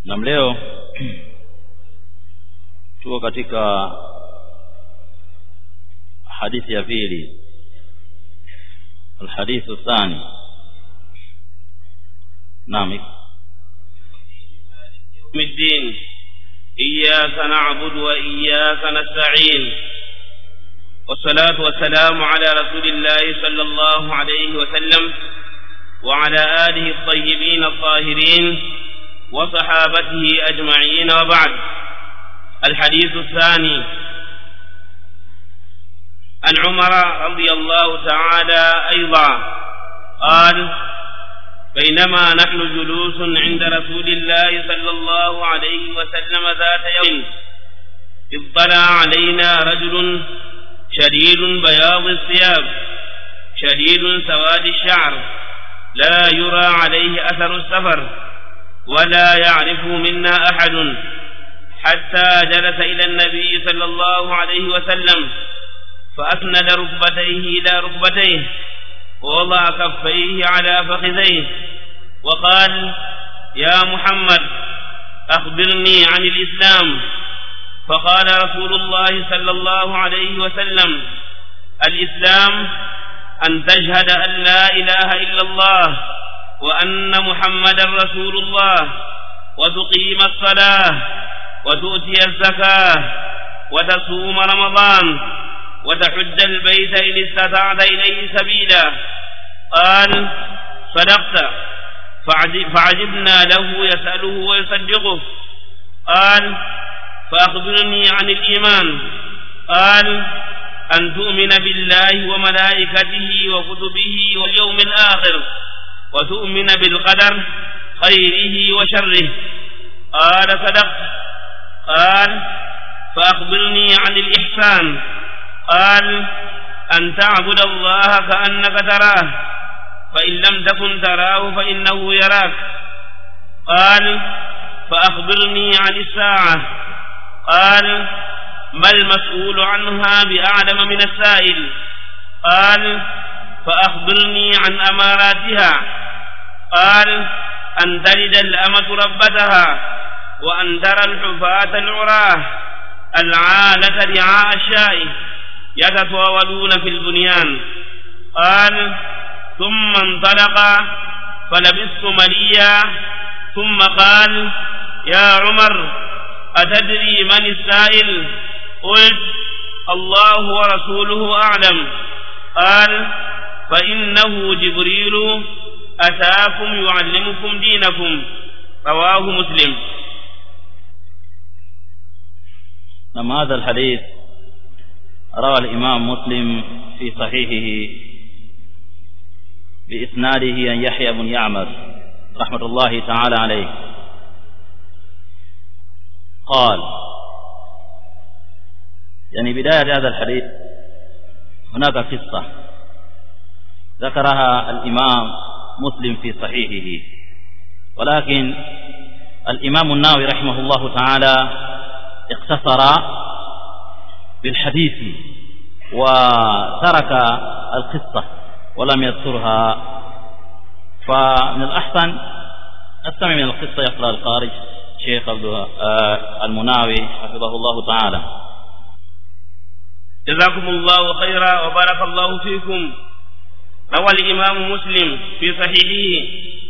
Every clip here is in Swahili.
nam leo tuko katika hadithi ya pili الحديث الثاني نعم يوم الدين إياك نعبد وإياك نستعين والصلاة والسلام على رسول الله صلى الله عليه وسلم وعلى آله الطيبين الطاهرين وصحابته أجمعين وبعد الحديث الثاني عن عمر رضي الله تعالى أيضا قال بينما نحن جلوس عند رسول الله صلى الله عليه وسلم ذات يوم اطلع علينا رجل شديد بياض الثياب شديد سواد الشعر لا يرى عليه أثر السفر ولا يعرف منا أحد حتى جلس إلى النبي صلى الله عليه وسلم فأسند ركبتيه إلى ركبتيه ووضع كفيه على فخذيه وقال يا محمد أخبرني عن الإسلام فقال رسول الله صلى الله عليه وسلم الإسلام أن تشهد أن لا إله إلا الله وأن محمدا رسول الله وتقيم الصلاة وتؤتي الزكاة وتصوم رمضان وتحج البيت إن استطعت إليه سبيلا قال صدقت فعجبنا له يسأله ويصدقه قال فأخبرني عن الإيمان قال أن تؤمن بالله وملائكته وكتبه واليوم الآخر وتؤمن بالقدر خيره وشره قال صدقت قال فأخبرني عن الإحسان قال أن تعبد الله كأنك تراه فإن لم تكن تراه فإنه يراك قال فأخبرني عن الساعة قال ما المسؤول عنها بأعلم من السائل قال فأخبرني عن أماراتها قال أن تلد الأمة ربتها وأن ترى الحفاة العراه العالة رعاء الشاء يتطاولون في البنيان قال ثم انطلق فلبثت مليا ثم قال يا عمر أتدري من السائل قلت الله ورسوله أعلم قال فإنه جبريل أتاكم يعلمكم دينكم رواه مسلم نعم هذا الحديث روى الإمام مسلم في صحيحه بإسناده أن يحيى بن يعمر رحمة الله تعالى عليه قال يعني بداية هذا الحديث هناك قصة ذكرها الإمام مسلم في صحيحه ولكن الإمام الناوي رحمه الله تعالى اقتصر بالحديث وترك القصة ولم يذكرها فمن الأحسن نستمع من القصة يقرأ القارئ شيخ المناوي حفظه الله تعالى جزاكم الله خيرا وبارك الله فيكم روى الإمام مسلم في صحيحه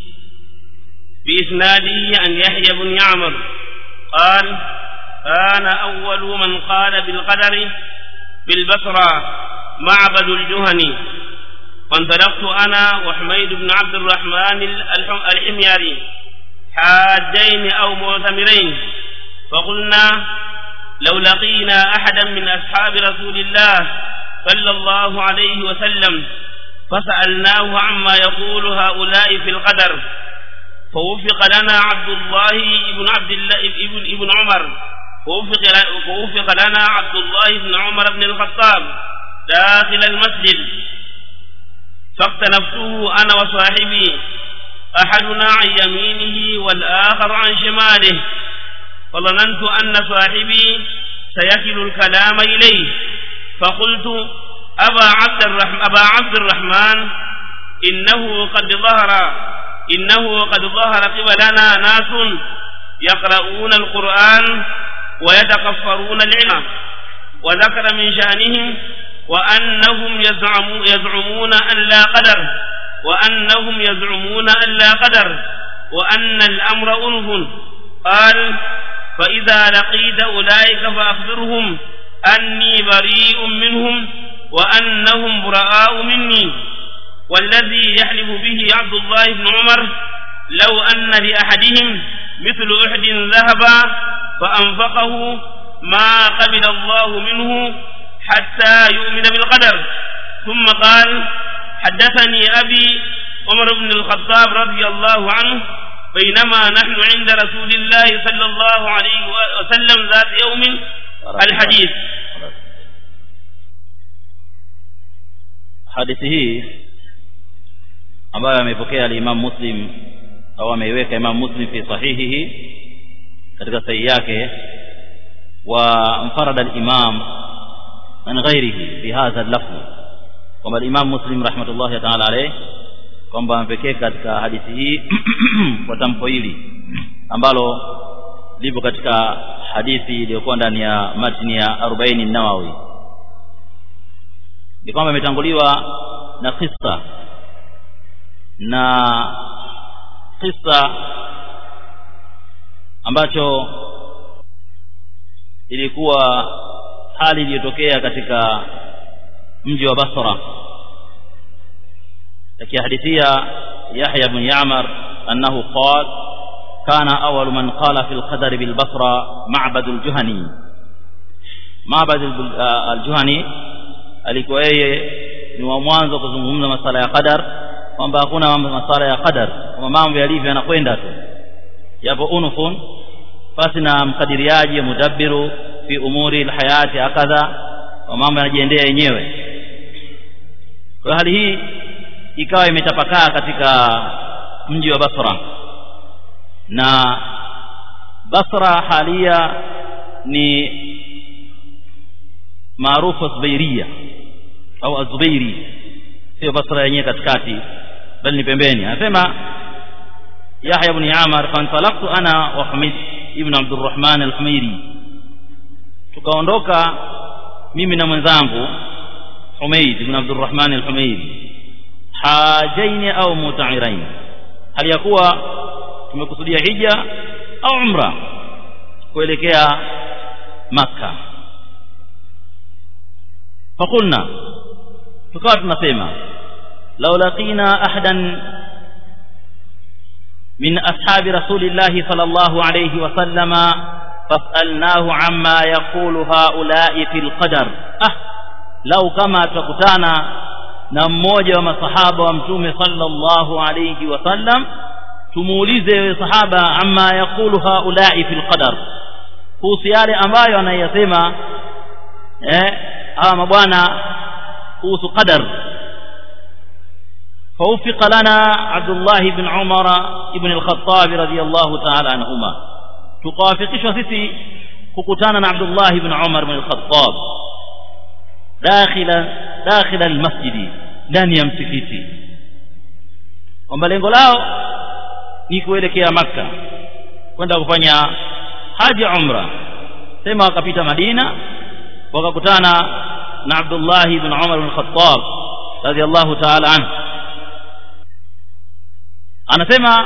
بإسناده عن يحيى بن يعمر قال كان أول من قال بالقدر بالبصرة معبد الجهني وانطلقت أنا وحميد بن عبد الرحمن الحميري حاجين أو معتمرين فقلنا لو لقينا أحدا من أصحاب رسول الله صلى الله عليه وسلم فسألناه عما يقول هؤلاء في القدر فوفق لنا عبد الله بن عبد الله ابن ابن عمر فوفق فوفق لنا عبد الله بن عمر بن الخطاب داخل المسجد فاقتنفته أنا وصاحبي أحدنا عن يمينه والآخر عن شماله فظننت أن صاحبي سيكل الكلام إليه فقلت أبا عبد الرحمن, أبا عبد الرحمن إنه قد ظهر إنه قد ظهر قبلنا ناس يقرؤون القرآن ويتكفرون العلم وذكر من شأنهم وأنهم يزعمون, يزعمون أن لا قدر وأنهم يزعمون أن لا قدر وأن الأمر أنف قال فإذا لقيت أولئك فأخبرهم أني بريء منهم وأنهم براء مني والذي يحلف به عبد الله بن عمر لو أن لأحدهم مثل أحد ذهبا فأنفقه ما قبل الله منه حتى يؤمن بالقدر ثم قال حدثني أبي عمر بن الخطاب رضي الله عنه بينما نحن عند رسول الله صلى الله عليه وسلم ذات يوم الحديث hadithi hii ambayo amepokea al-Imam Muslim au ameiweka Imam Muslim fi sahihihi katika sahihi yake wa mfarada al-Imam an ghairihi bi hadha al-lafz kwamba al-Imam Muslim rahmatullahi ta'ala alayh kwamba amepekea katika hadithi hii kwa tamko hili ambalo lipo katika hadithi iliyokuwa ndani ya matni ya 40 Nawawi ni kwamba imetanguliwa na kisa na kisa ambacho ilikuwa hali iliyotokea katika mji wa Basra akihadithia Yahya ibn Ya'mar annahu qala kana awwal man qala fi al-qadar bil Basra Ma'bad al-Juhani Ma'bad al-Juhani alikuwa yeye ni wa mwanzo kuzungumza masala ya qadar kwamba hakuna masala ya qadar kama mambo yalivyo yanakwenda tu yapo unufun basi na mkadiriaji mudabbiru fi umuri alhayati akadha wa mambo yanajiendea yenyewe kwa hali hii ikawa imetapakaa katika mji wa Basra na Basra halia ni maarufu Zubairia au Azubairi sio Basra yenyewe katikati bali ni pembeni anasema Yahya ibn Amar fantalaqtu ana wa Hamid ibn Abdurrahman al-Humairi tukaondoka mimi na mwenzangu Humaid ibn Abdurrahman al-Humairi hajaini au muta'irain hali ya kuwa tumekusudia hija au umra kuelekea Makkah فقلنا tukawa tunasema law laqina ahadan min ashabi rasulillahi sallallahu alayhi wa sallama fasalnahu amma yaqulu haula'i fil qadar ah lau kama tutakutana na mmoja wa masahaba wa mtume sallallahu alayhi wa sallam tumuulize wewe sahaba amma yaqulu haula'i fil qadar kuhusu yale ambayo anayasema eh hawa mabwana kuhusu qadar فوفق لنا عبد الله بن عمر ابن الخطاب رضي الله تعالى عنهما تقافقش سيسي ككتانا عبد الله بن عمر بن الخطاب داخل داخل المسجد ndani ya msikiti kwamba lengo lao ni kuelekea makka kwenda kufanya haji umra sema wakapita madina wakakutana na Abdullah ibn Umar ibn Khattab radiyallahu ta'ala anhu anasema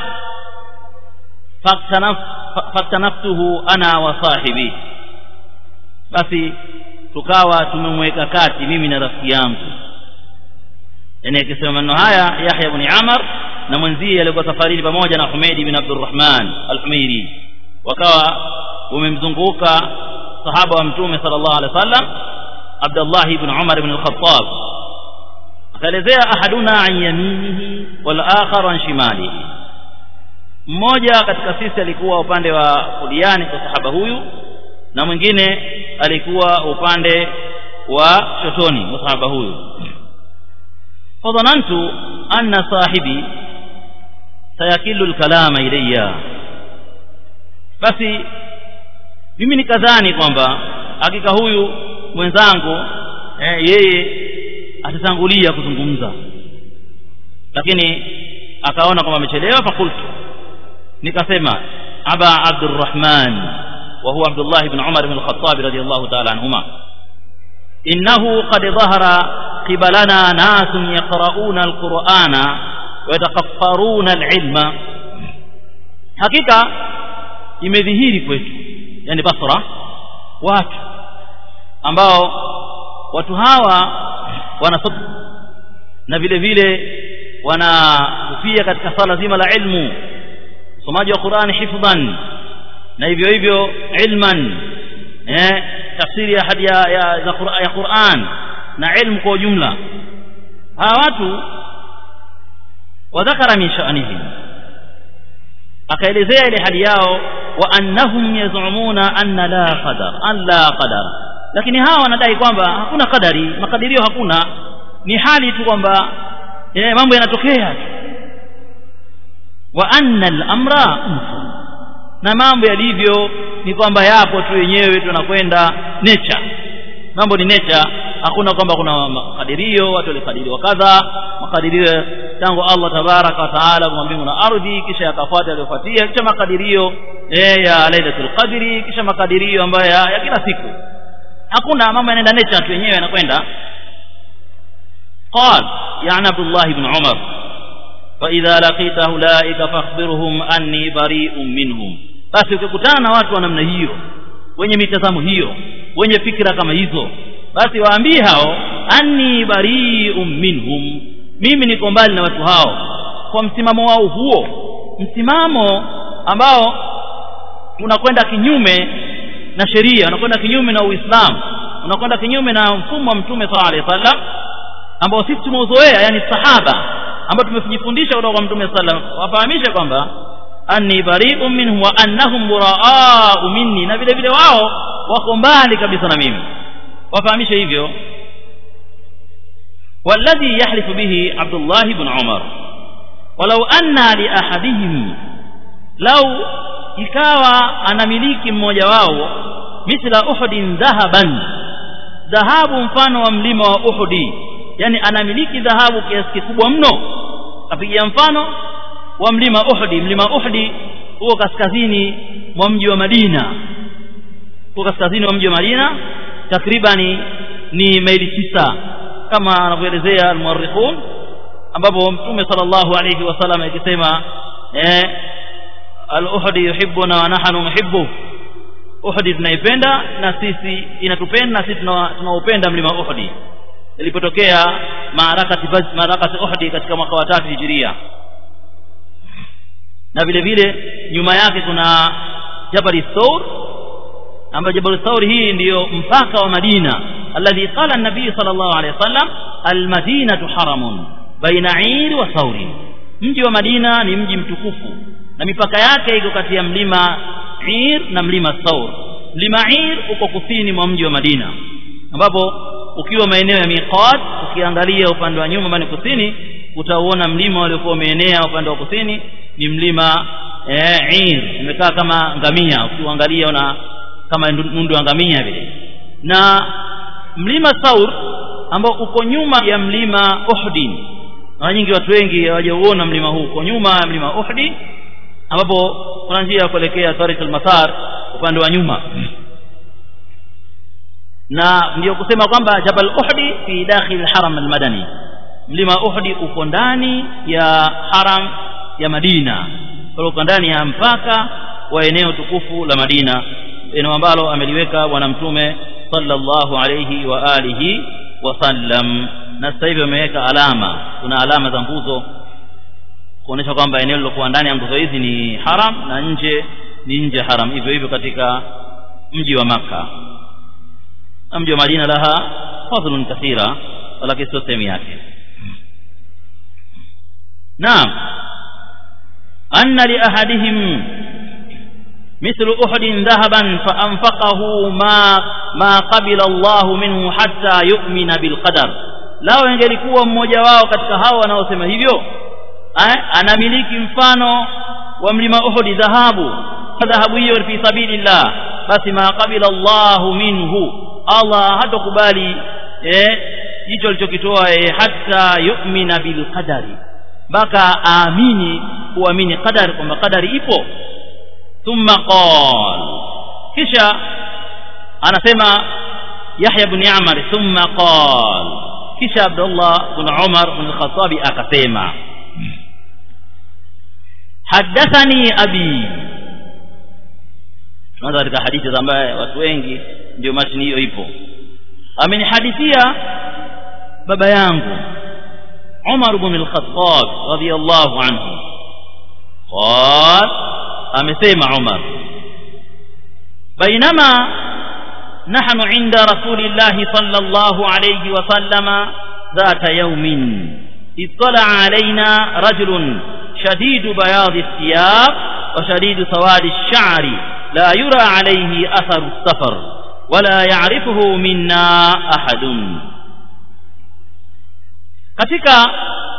faktanaftuhu ana wa sahibi basi tukawa tumemweka kati mimi na rafiki yangu yani akisema maneno haya Yahya ibn Amr na mwenzie alikuwa safarini pamoja na Humaid ibn Abdurrahman al-Humairi wakawa wamemzunguka sahaba wa mtume sallallahu alaihi wasallam Abdullah ibn Umar ibn al-Khattab akaelezea ahaduna an yaminihi wal akhar an shimalihi mmoja katika sisi alikuwa upande wa kuliani kwa sahaba huyu na mwingine alikuwa upande wa shotoni wa sahaba huyu fadhanantu anna sahibi sayakilu alkalama ilayya basi mimi nikadhani kwamba hakika huyu mwenzangu eh, yeye atatangulia kuzungumza lakini akaona kwamba amechelewa fakultu nikasema أبا عبد الرحمن وهو عبد الله بن عمر بن الخطاب رضي الله تعالى عنهما إنه قد ظهر قبلنا ناس يقرؤون القرآن ويتقفرون العلم حقيقة imedhihiri kwetu yani basra watu ambao watu hawa wanasoma na vile vile wanakufia katika sala zima la ilmu usomaji wa Qur'ani hifdhan na hivyo hivyo ilman eh tafsiri ya hadi ya, ya, ya Qur'an na ilmu kwa ujumla hawa watu wadhakara min sha'nihim akaelezea ile hali yao wa annahum yazumuna anna la qadar an la qadar lakini hawa wanadai kwamba hakuna kadari makadirio hakuna ni hali tu kwamba eh, mambo yanatokea wa anna al-amra na mambo yalivyo ni kwamba yapo tu wenyewe tunakwenda nature mambo ni nature hakuna kwamba kuna makadirio watu walikadiriwa kadha makadirio tangu Allah tabaraka wa taala kwa mbingu na ardhi kisha yakafuata yaliyofuatia kisha makadirio eh, ya lailatul qadri kisha makadirio ambayo ya, ya kila siku hakuna mambo yanaenda nature tu wenyewe yanakwenda قال يعني عبد الله بن عمر فإذا لقيت أولئك فاخبرهم أني بريء منهم basi ukikutana na watu wa namna hiyo wenye mitazamo hiyo wenye fikra kama hizo basi waambie hao anni bari'un minhum mimi niko mbali na watu hao kwa msimamo wao huo msimamo ambao unakwenda kinyume na sheria unakwenda kinyume na Uislamu unakwenda kinyume na mfumo wa Mtume sallallahu alaihi wasallam ambao sisi tumeuzoea yani sahaba ambao tumefundisha kutoka kwa Mtume sallam wafahamishe kwamba anni bari'un minhum wa annahum buraa'u minni na vile vile wao wako mbali kabisa na mimi wafahamishe hivyo والذي يحلف به عبد الله بن عمر ولو أن لأحدهم لو ikawa anamiliki mmoja wao mithla uhudin dhahaban dhahabu mfano wa mlima wa uhudi yani anamiliki dhahabu kiasi kikubwa mno apigia mfano wa mlima Uhdi mlima Uhdi huo kaskazini mwa mji wa Madina huo kaskazini mwa mji wa Madina takribani ni maili tisa kama anavyoelezea almuarrikhun ambapo mtume sallallahu alayhi wasallam akisema eh al-Uhdi yuhibbuna wa nahnu nuhibbu Uhdi tunaipenda na sisi inatupenda na sisi tunaupenda mlima Uhdi ilipotokea maarakati maarakati Uhud katika mwaka wa tatu hijiria na vile vile nyuma yake kuna Jabal Thawr ambapo Jabal Thawr hii ndiyo mpaka wa Madina alladhi qala an-nabii sallallahu alayhi wasallam al-madinatu haramun baina 'ir wa thawr mji wa Madina ni mji mtukufu na mipaka yake iko kati ya mlima 'ir na mlima Thawr mlima 'ir uko kusini mwa mji wa Madina ambapo ukiwa maeneo ya miqat ukiangalia upande wa nyuma bani kusini utauona mlima uliokuwa umeenea upande wa kusini ni mlima eh, Ir umekaa kama ngamia ukiangalia una kama nundu ya ngamia vile na mlima Saur ambao uko nyuma ya mlima Uhud mara nyingi watu wengi hawajauona mlima huu uko nyuma ya mlima Uhud ambapo kuna njia ya kuelekea Tariq al-Masar upande wa nyuma na ndio kusema kwamba Jabal Uhdi fi dakhil al-Haram al-Madani mlima Uhdi uko ndani ya haram ya Madina uko ndani ya mpaka wa eneo tukufu la Madina eneo ambalo ameliweka bwana mtume sallallahu alayhi wa alihi wasallam na sasa hivi wameweka alama kuna alama za nguzo kuonesha kwamba eneo lilokuwa ndani ya nguzo hizi ni haram na nje ni nje haram hivyo hivyo katika mji wa maka na mji wa Madina laha fadhlun kathira lakini sio sehemu yake naam anna li ahadihim مثل أحد ذهبا فأنفقه ما ما قبل الله منه حتى يؤمن بالقدر lao ingelikuwa mmoja wao katika hao wanaosema hivyo anamiliki mfano wa mlima Uhud dhahabu dhahabu hiyo fi sabilillah basi ma qabila Allah minhu Allah hatokubali eh hicho alichokitoa eh, hata yu'mina bil qadari mpaka aamini kuamini qadari kwamba qadari ipo thumma qal kisha anasema Yahya ibn Ya'mar thumma qal kisha Abdullah ibn Umar ibn al-Khattab akasema hadathani abi tunaanza katika hadithi ambaye watu wengi ndio mashini hiyo ipo amenihadithia baba yangu Umar ibn al-Khattab radiyallahu anhu قال amesema Umar بينما نحن عند رسول الله صلى الله عليه وسلم ذات يوم اطلع علينا رجل شديد بياض الثياب وشديد سواد الشعر لا يرى عليه أثر السفر ولا يعرفه منا أحد katika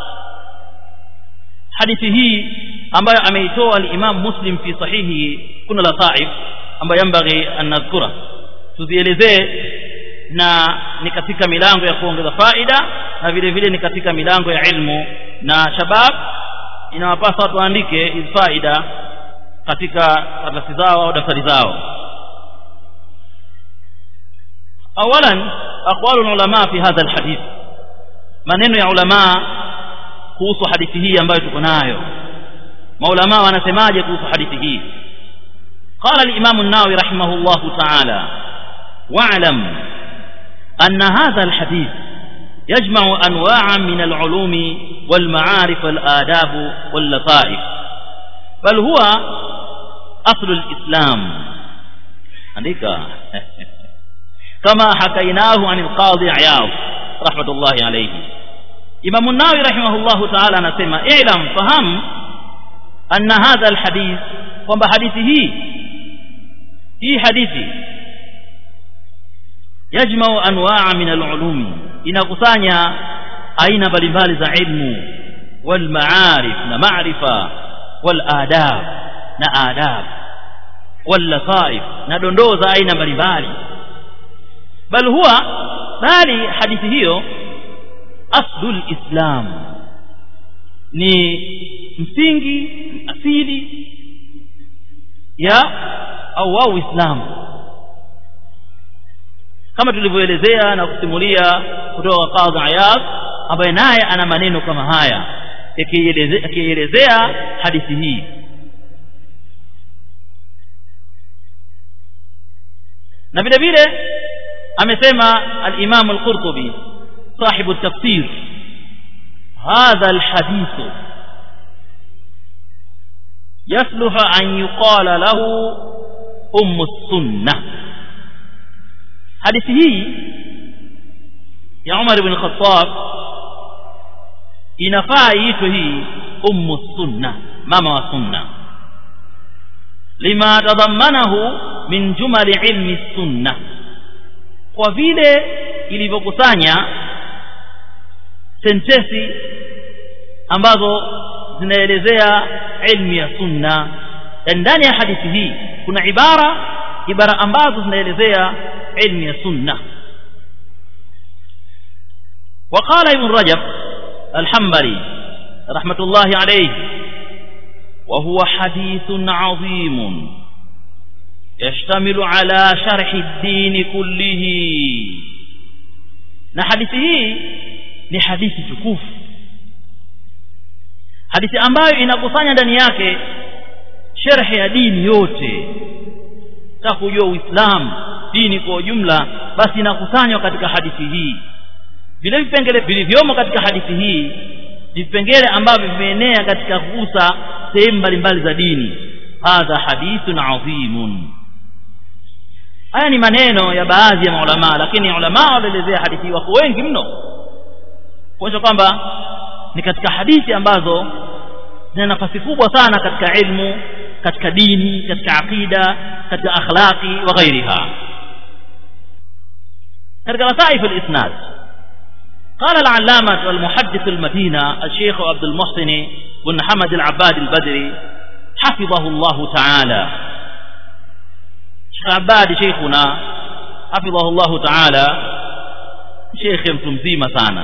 hadithi hii ambayo ameitoa al-Imam Muslim fi sahihi kuna lasaif ambayo yambaghi an nadhkura tuzielezee na ni katika milango ya kuongeza faida na vile vile ni katika milango ya ilmu na shabab inawapasa watu waandike hizi faida katika karatasi zao au daftari zao awalan aqwalu ulama fi hadha alhadith maneno ya ulama kuhusu hadithi hii ambayo tuko nayo maulama wanasemaje kuhusu hadithi hii قال الإمام الناوي رحمه الله تعالى واعلم أن هذا الحديث يجمع أنواعا من العلوم والمعارف والآداب واللطائف بل هو أصل الإسلام عندك كما حكيناه عن القاضي عياض رحمة الله عليه إمام الناوي رحمه الله تعالى نسمى اعلم فهم أن هذا الحديث kwamba hadithi hii hii hadithi yajmau anwaa min alulumi inakusanya aina mbalimbali za ilmu wal maarif na maarifa wal adab na adab wal lataif na dondoo za aina mbalimbali bal huwa bali hadithi hiyo aslul islam ni msingi asili ya au wao Uislamu kama tulivyoelezea na kusimulia kutoka kwa Qadhi Iyad ambaye naye ana maneno kama haya akielezea hadithi hii na vile vile amesema al-Imam al-Qurtubi صاحب التفسير هذا الحديث يصلح أن يقال له أم السنة hadithi hii ya Umar ibn Khattab inafaa iitwe hii ummu sunna mama wa sunna lima tadhammanahu min jumali ilmi sunna kwa vile ilivyokusanya sentesi ambazo zinaelezea ilmu ya sunna ndani ya hadithi hii kuna ibara ibara ambazo zinaelezea ilmu ya sunna وقال ابن رجب الحنبلي رحمة الله عليه وهو حديث عظيم يشتمل على شرح الدين كله na hadithi hii ni hadithi tukufu hadithi ambayo inakusanya ndani yake sherhe ya dini yote ta kujua uislamu dini kwa ujumla basi inakusanywa katika hadithi hii vile vipengele vilivyomo katika hadithi hii ni vipengele ambavyo vimeenea katika kugusa sehemu mbalimbali za dini hadha hadithun adhimun haya ni maneno ya baadhi ya maulamaa lakini ulama walielezea hadithi wako wengi mno kuonyesha kwamba ni katika hadithi ambazo zina nafasi kubwa sana katika ilmu katika dini katika aqida katika akhlaqi wa ghairiha katika wasaif al-isnad قال العلامة والمحدث المدينة الشيخ عبد المحسن بن حمد العباد البدري حفظه الله تعالى شيخ عباد شيخنا حفظه الله تعالى شيخ mtumzima sana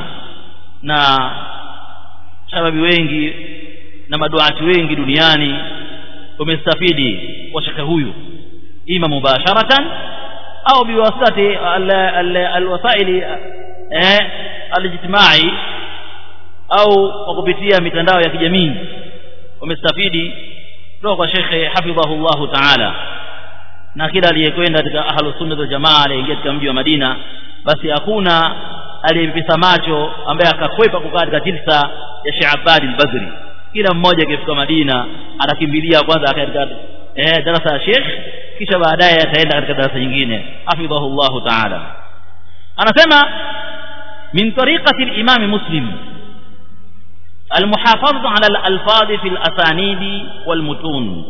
na shababi wengi na maduati wengi duniani umestafidi kwa shekhe huyu ima mubasharatan au biwasitati alwasaili eh alijtimai au kwa kupitia mitandao ya kijamii umestafidi kutoka kwa shekhe hafidhahullahu taala na kila aliyekwenda katika ahlu sunna wal jamaa aliyeingia katika mji wa Madina basi hakuna aliyempisa macho ambaye akakwepa kukaa katika jilsa ya Sheikh Abad al-Badri kila mmoja akifika Madina anakimbilia kwanza katika eh darasa ya Sheikh kisha baadaye ataenda katika darasa nyingine hafidhahullahu ta'ala anasema min tariqati al-imam muslim المحافظة على الألفاظ في الأسانيد والمتون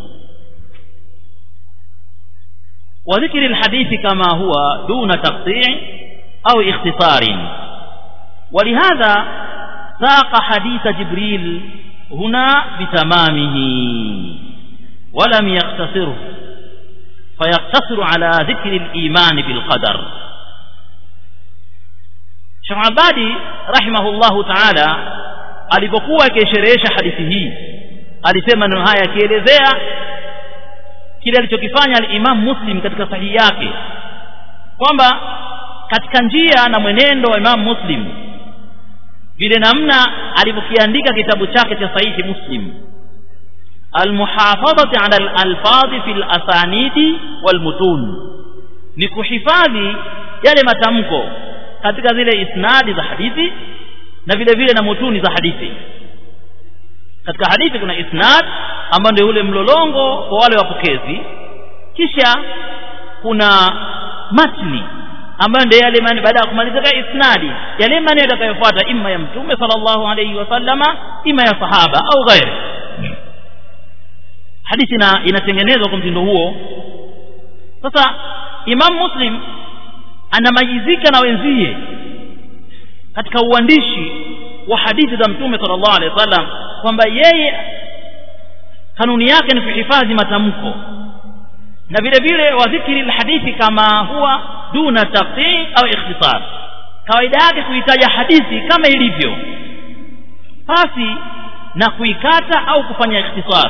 وذكر الحديث كما هو دون تقطيع أو اختصار ولهذا ساق حديث جبريل هنا بتمامه ولم يختصره فيقتصر على ذكر الإيمان بالقدر Shamabadi rahimahullahu ta'ala alipokuwa akisherehesha hadithi hii alisema neno haya akielezea kile alichokifanya al-Imam Muslim katika sahihi yake kwamba katika njia na mwenendo wa Imam Muslim vile namna alivyokiandika kitabu chake cha sahihi Muslim almuhafadhati ala al-alfadhi fil asanidi wal mutun ni kuhifadhi yale matamko katika zile isnadi za hadithi na vile vile na mutuni za hadithi katika hadithi kuna isnad ambao ndio ule mlolongo kwa wale wapokezi kisha kuna matni ambayo ndio yale maneno baada ya kumalizika isnadi yale maneno yatakayofuata imma ya mtume sallallahu alayhi wasallama imma ya sahaba au ghairi hadithi na inatengenezwa kwa mtindo huo sasa imam muslim anamajizika na wenzie katika uandishi wa hadithi za mtume sallallahu alaihi wasallam kwamba yeye kanuni yake ni kuhifadhi matamko na vile vile wadhikiri alhadithi kama huwa duna taqti au ikhtisar kawaida yake kuitaja hadithi kama ilivyo pasi na kuikata au kufanya ikhtisar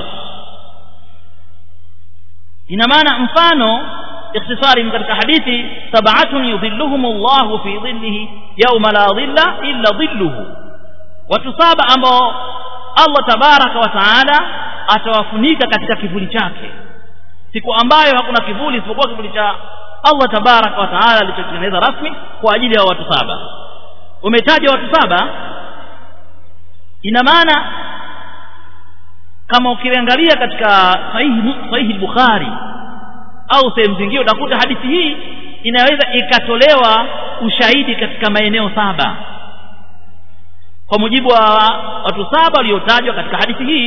ina maana mfano ikhtisari katika hadithi sab'atun yudhilluhum Allah fi dhillihi yawma la dhilla illa dhilluhu watu saba ambao Allah tabaraka wa taala atawafunika katika kivuli chake siku ambayo hakuna kivuli isipokuwa kivuli cha Allah tabaraka wa taala alichotengeneza rasmi kwa ajili ya watu saba umetaja watu saba ina maana kama ukiangalia katika sahihi sahihi Bukhari au sehemu zingine utakuta hadithi hii inaweza ikatolewa ushahidi katika maeneo saba kwa mujibu wa watu saba waliotajwa katika hadithi hii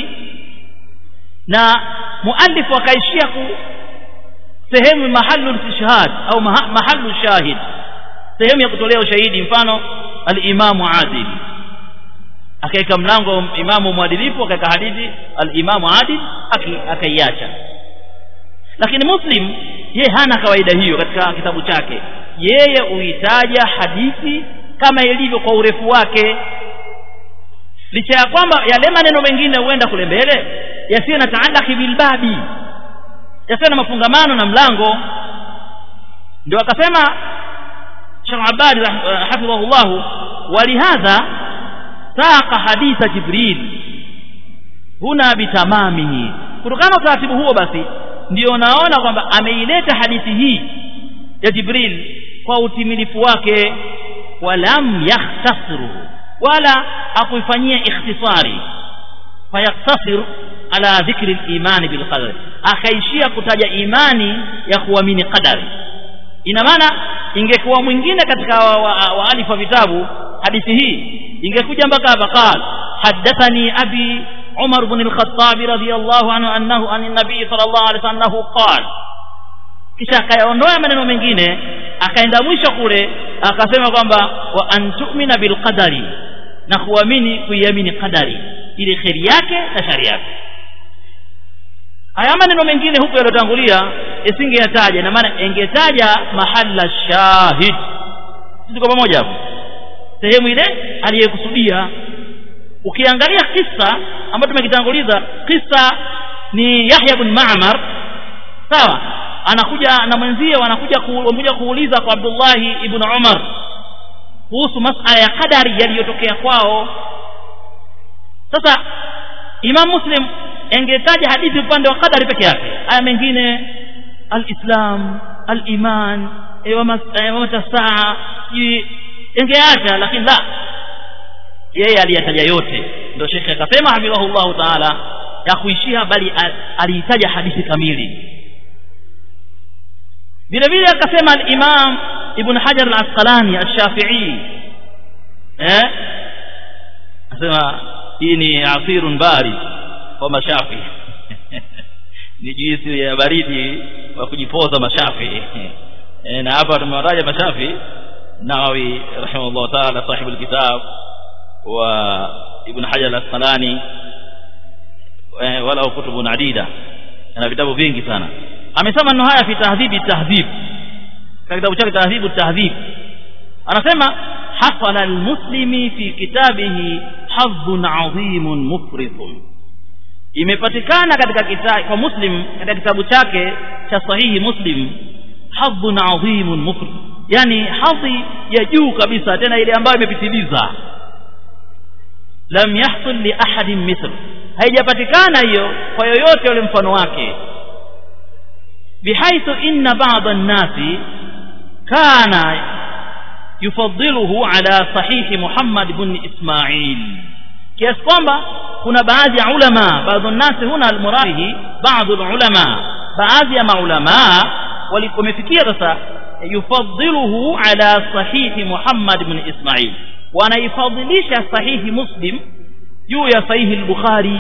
na muallifu akaishia ku sehemu mahalu istishhad au maha, mahalu shahid sehemu ya kutolea ushahidi mfano al-imamu adil akaika mlango imamu mwadilifu akaika hadithi al-imamu adil akaiacha lakini muslim ye hana kawaida hiyo katika kitabu chake yeye huitaja hadithi kama ilivyo kwa urefu wake licha ya kwamba yale maneno mengine huenda kule mbele yasiyo na taallaki bilbabi yasiyo na mafungamano na mlango ndio akasema Sheikh Abadi hafidhahullah walihadha saqa haditha Jibril huna bitamamihi kutokana na utaratibu huo basi ndio naona kwamba ameileta hadithi hii ya Jibril kwa utimilifu wake walam yakhtasru wala akuifanyia ikhtisari fayaktasir ala dhikri al-iman bil qadar akaishia kutaja imani ya kuamini qadari ina maana ingekuwa mwingine katika waalifu wa vitabu hadithi hii ingekuja mpaka hapa qala hadathani abi عمر بن الخطاب رضي الله عنه أنه عن النبي صلى الله عليه وسلم أنه قال kisha akayaondoa maneno mengine akaenda mwisho kule akasema kwamba wa antumina bilqadari na kuamini kuiamini qadari ile kheri yake na shari yake haya maneno mengine huko yaliyotangulia isingeyataja na maana ingetaja mahalla shahid tuko pamoja hapo sehemu ile aliyekusudia ukiangalia kisa ambayo tumekitanguliza kisa ni Yahya bin Ma'mar sawa anakuja na mwenzie wanakuja kuja kuuliza kwa Abdullah ibn Umar kuhusu masala ya kadari yaliyotokea kwao sasa Imam Muslim engetaja hadithi upande wa kadari peke yake aya mengine al-Islam al-iman wa mata saa engeacha lakini la yeye aliyataja yote ndio shekhe akasema hafidhahullahu taala ya kuishia bali aliitaja hadithi kamili vile vile akasema al-Imam Ibn Hajar al-Asqalani al-Shafi'i eh asema hii ni asirun bari kwa mashafi ni juisi ya baridi wa kujipoza mashafi e, na hapa tumewataja mashafi Nawawi rahimahullah ta'ala sahibu alkitab wa Ibn Hajar al-Asqalani e, wala kutubun adida ana vitabu vingi sana amesema maneno haya fi tahdhibi tahdhib katika kitabu chake tahdhibu tahdhib anasema hasala almuslimi fi kitabihi hadhun adhimun mufridun imepatikana katika kitabu kwa muslim katika kitabu chake cha sahihi muslim hadhun adhimun mufrid yani hadhi ya juu kabisa tena ile ambayo imepitiliza lam yahsul li ahadin mithl haijapatikana hiyo kwa yoyote yule mfano wake بحيث إن بعض الناس كان يفضله على صحيح محمد بن إسماعيل kiasi kwamba kuna baadhi ya ulama baadhi nasi huna almuradihi baadhi ulama baadhi ya maulama walipomefikia sasa yufadhiluhu ala sahihi Muhammad ibn Ismail wanaifadhilisha sahihi Muslim juu ya sahihi al-Bukhari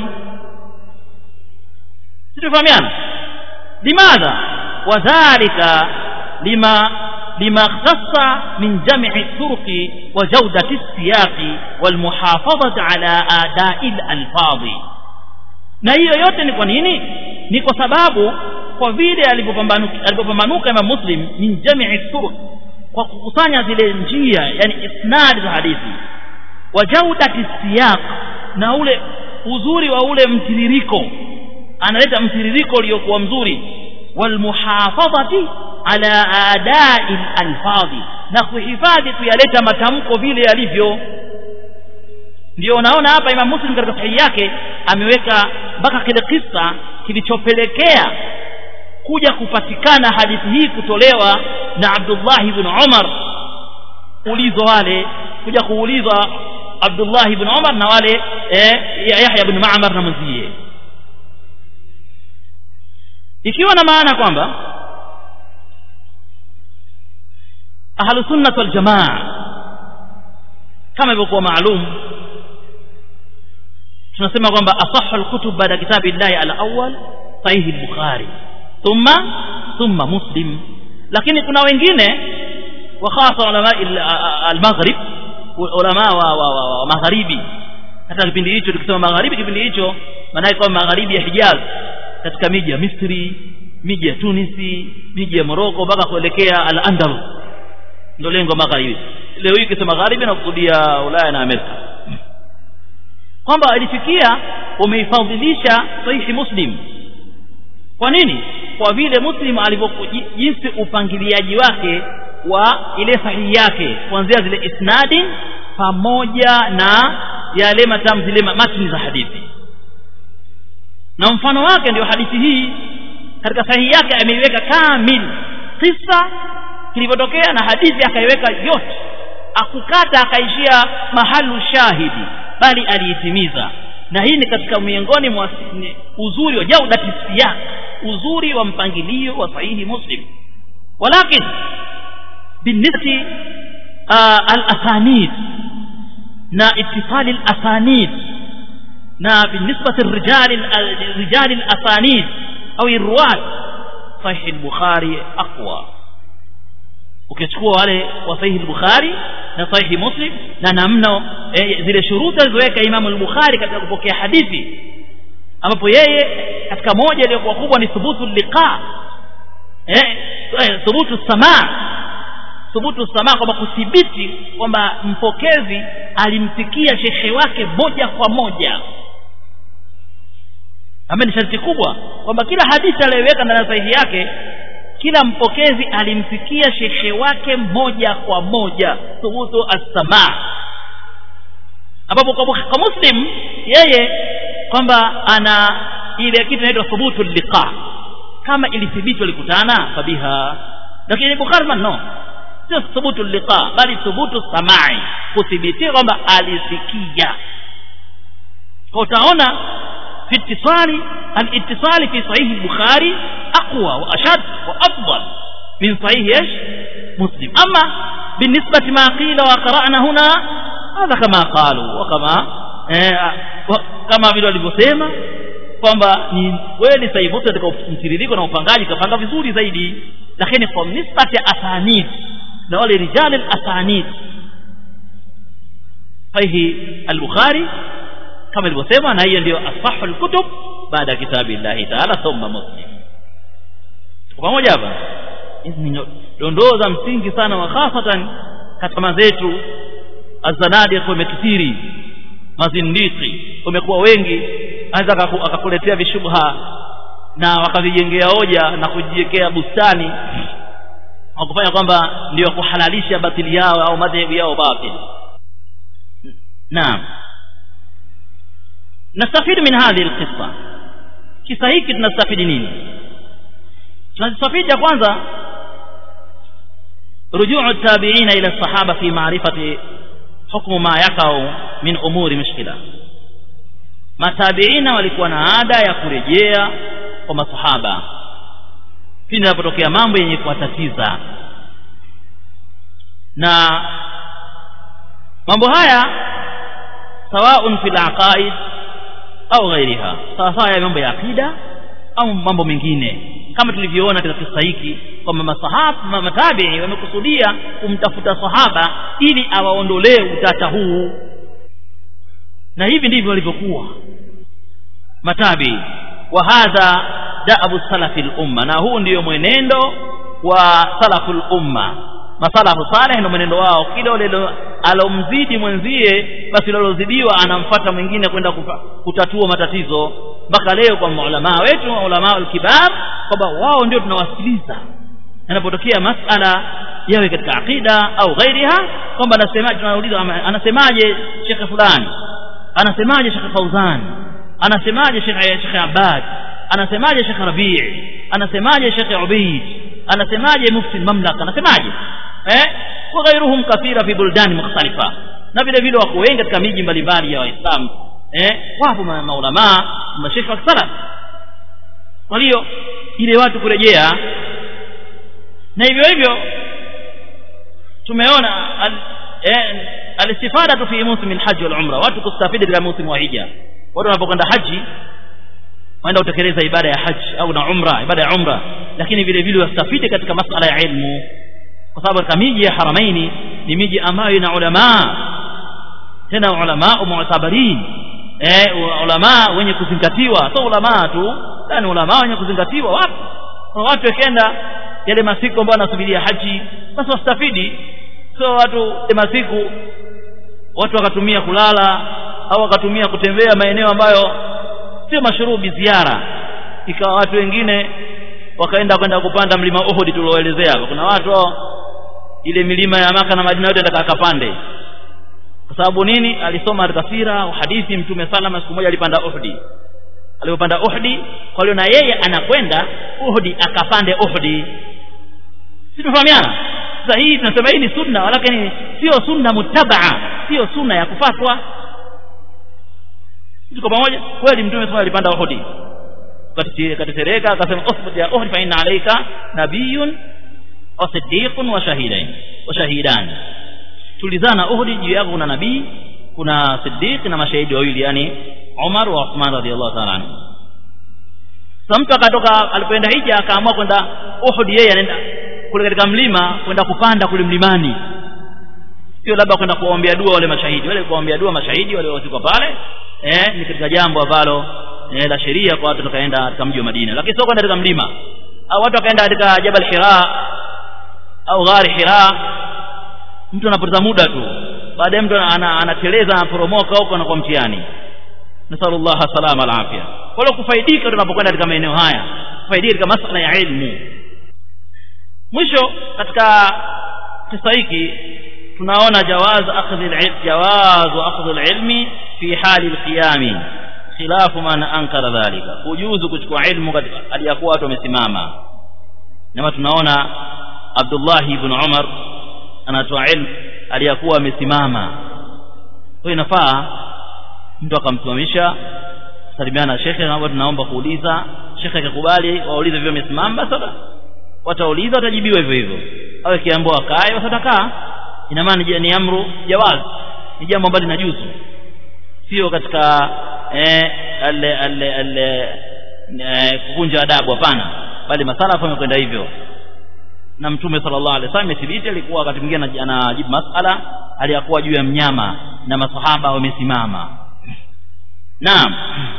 situfahamiana limadha wadhalika lima لما اختص من جمع الطرق وجودة السياق والمحافظة على آداء الألفاظ na hiyo yote ni kwa nini ni kwa sababu kwa vile alipopambanuka Imam Muslim min jamii turuq kwa kukusanya zile njia yani isnad za hadithi wa jaudati siyaq na ule uzuri wa ule mtiririko analeta mtiririko uliokuwa mzuri wal muhafadhati ala adai alfadhi na kuhifadhi kuyaleta matamko vile yalivyo ndio unaona hapa Imam Muslim katika sahihi yake ameweka mpaka kile kisa kilichopelekea kuja kupatikana hadithi hii kutolewa na Abdullah ibn Umar ulizo wale kuja kuulizwa Abdullah ibn Umar na wale eh, Yahya ibn Ma'mar na mwenzie ikiwa na maana kwamba ahlu sunnah wal jamaa kama ilivyokuwa maalum tunasema kwamba asahhu alkutub baada kitabi llahi alawwal sahihi al-bukhari thumma thumma muslim lakini kuna wengine wa khasa ulama al-maghrib ulama wa, wa, wa, wa magharibi hata kipindi hicho tukisema magharibi kipindi hicho maana kwa magharibi ya Hijaz katika miji ya Misri miji ya Tunisi miji ya Morocco mpaka kuelekea al-Andalus ndio lengo magharibi leo hii kisema magharibi na kusudia Ulaya na Amerika kwamba ilifikia umeifadhilisha sahihi Muslim kwa nini kwa vile Muslim alivyokuwa jinsi upangiliaji wake wa ile sahihi yake kuanzia zile isnadi pamoja na yale matamu zile matni za hadithi na mfano wake ndio hadithi hii katika sahihi yake ameiweka kamil kisa kilivyotokea na hadithi akaiweka yote akukata akaishia mahalu shahidi bali aliitimiza na hii ni katika miongoni mwa uzuri wa jaudati siyak uzuri wa mpangilio wa sahihi muslim walakin binisbati al-asanid na ittifali al-asanid na binisbati rijal rijal al-asanid au irwat sahih al-bukhari aqwa ukichukua wale wa sahihi al-bukhari na sahihi muslim na namna eh, zile shuruti alizoweka Imam al-Bukhari katika kupokea hadithi ambapo yeye katika moja iliyokuwa kubwa ni thubutu liqa eh, eh thubutu samaa thubutu samaa kwamba kuthibiti kwamba mpokezi alimsikia shekhe wake moja kwa moja ambaye ni sharti kubwa kwamba kila hadithi aliyoweka ndani ya sahihi yake kila mpokezi alimsikia shekhe wake moja kwa moja thubutu as-samaa ambapo kwa, kwa muslim yeye kwamba ana ile kitu inaitwa thubutu liqa kama ilithibiti walikutana fabiha lakini bukhari no sio thubutu liqa bali thubutu samai kuthibitia kwamba alisikia kwa utaona في اتصال الاتصال في صحيح البخاري أقوى وأشد وأفضل من صحيح إيش مسلم أما بالنسبة ما قيل وقرأنا هنا هذا كما قالوا وكما kama vile walivyosema kwamba ni kweli sahihi muslim katika mtiririko na upangaji kapanga vizuri zaidi lakini kwa nisbati ya asanid na wale rijal al-asanid sahihi al-bukhari kama ilivyosema na hiyo ndio asahul kutub baada ya kitabu Allah taala thumma muslim pamoja hapa hizi ni dondoo za msingi sana wa hasatan katika mazetu azanadiq wamekithiri mazindiki wamekuwa wengi anaweza akakuletea vishubha na wakavijengea hoja na kujiwekea bustani wakufanya kwamba ndio kuhalalisha batili yao au madhehebu yao batil naam نستفيد من هذه القصة kisa hiki tunastafidi nini tunastafidi ya kwanza rujuu tabiina ila sahaba fi maarifati hukmu ma yakau min umuri mushkila matabiina walikuwa na ada ya kurejea kwa masahaba pindi inapotokea mambo yenye kuwatatiza na mambo haya sawaun fil aqaid au ghairiha sawasawa ya mambo ya akida au mambo mengine kama tulivyoona katika kisa hiki kwamba masahaba matabii wamekusudia kumtafuta sahaba ili awaondolee utata huu na hivi ndivyo walivyokuwa matabii wa hadha da'abu salafi al-umma na huu ndiyo mwenendo wa salafu al-umma masalafu saleh ndio mwenendo wao kile ule alomzidi mwenzie basi lolozidiwa anamfata mwingine kwenda kutatua matatizo mpaka leo kwa maulama wetu maulama alkibar kwamba wao ndio tunawasikiliza yanapotokea masala yawe katika aqida au ghairiha kwamba anasemaje tunauliza anasemaje shekhe fulani anasemaje shekhe fauzan anasemaje shekhe shekhe abad anasemaje shekhe rabii anasemaje shekhe ubaid anasemaje mufti mamlaka anasemaje eh wa ghairuhum kathira fi buldani mukhtalifa na vile vile wako wengi katika miji mbalimbali ya waislamu eh wapo maulama mashekhe wa salaf kwa hiyo ile watu kurejea na hivyo hivyo tumeona al, eh, alistifada fi musim alhajj wal umra watu kustafidi katika musimu wa hija watu wanapokwenda haji waenda kutekeleza ibada ya haji au na umra ibada ya umra lakini vile vile wastafidi katika masala ya ilmu kwa sababu katika miji ya haramaini ni miji ambayo ina ulama tena ulama mu'tabarin eh ulama wenye kuzingatiwa sio ulama tu yani ulama wenye kuzingatiwa wapi watu wakenda yale masiku ambayo wanasubiria haji basi wastafidi sio watu yale masiku watu wakatumia kulala au wakatumia kutembea maeneo ambayo sio mashurubi ziara ikawa watu wengine wakaenda kwenda kupanda mlima Uhud tulioelezea kuna watu ile milima ya maka na Madina yote ndaka akapande kwa sababu nini alisoma katika sira au hadithi mtume salama siku moja alipanda Uhud alipopanda Uhud kwa hiyo na yeye anakwenda Uhud akapande Uhud si tumefahamiana sasa hii tunasema hii ni sunna lakini sio sunna mutabaa sio sunna ya kufatwa tuko pamoja kweli mtume sallallahu alipanda Uhud katetereka akasema usbut ya Uhud fa inna alayka nabiyyun wa siddiqun wa shahidain wa shahidan tulizana Uhud juu yako kuna nabii kuna siddiq na mashahidi wawili yani Umar wa Uthman radhiallahu ta'ala anhu sasa mtu akatoka alipoenda hija akaamua kwenda Uhud yeye anaenda kule katika mlima kwenda kupanda kule mlimani sio labda kwenda kuwaombea dua wale mashahidi wale kuwaombea dua mashahidi wale wazikwa pale eh ni katika jambo ambalo eh, la sheria kwa watu tukaenda katika mji wa Madina lakini sio kwenda katika mlima au watu wakaenda katika Jabal Hira au Ghari Hira mtu anapoteza muda tu baadaye mtu anateleza anaporomoka huko anakuwa mtihani nasallallahu salama alafia kwa hiyo kufaidika tunapokwenda katika maeneo haya kufaidika katika masala ya ilmu mwisho katika kisa hiki tunaona jawaz akhdhi al jawaz akhdhi al-ilmi fi hali al-qiyam khilafu man ankara dhalika kujuzu kuchukua ilmu katika aliyakuwa watu wamesimama na tunaona Abdullah ibn Umar anatoa ilmu aliyakuwa amesimama kwa inafaa mtu akamsimamisha salimiana na shekhe na tunaomba kuuliza shekhe akakubali waulize vile amesimama basi watauliza watajibiwa hivyo hivyo au akiambiwa akae wasatakaa ina maana ni amru jawaz ni jambo ambalo linajuzu sio katika eh ale ale ale kuvunja adabu hapana bali masala yamekwenda hivyo na mtume sallallahu alaihi wasallam imethibiti alikuwa wakati mwingine anajibu masala aliyakuwa juu ya mnyama na masahaba wamesimama naam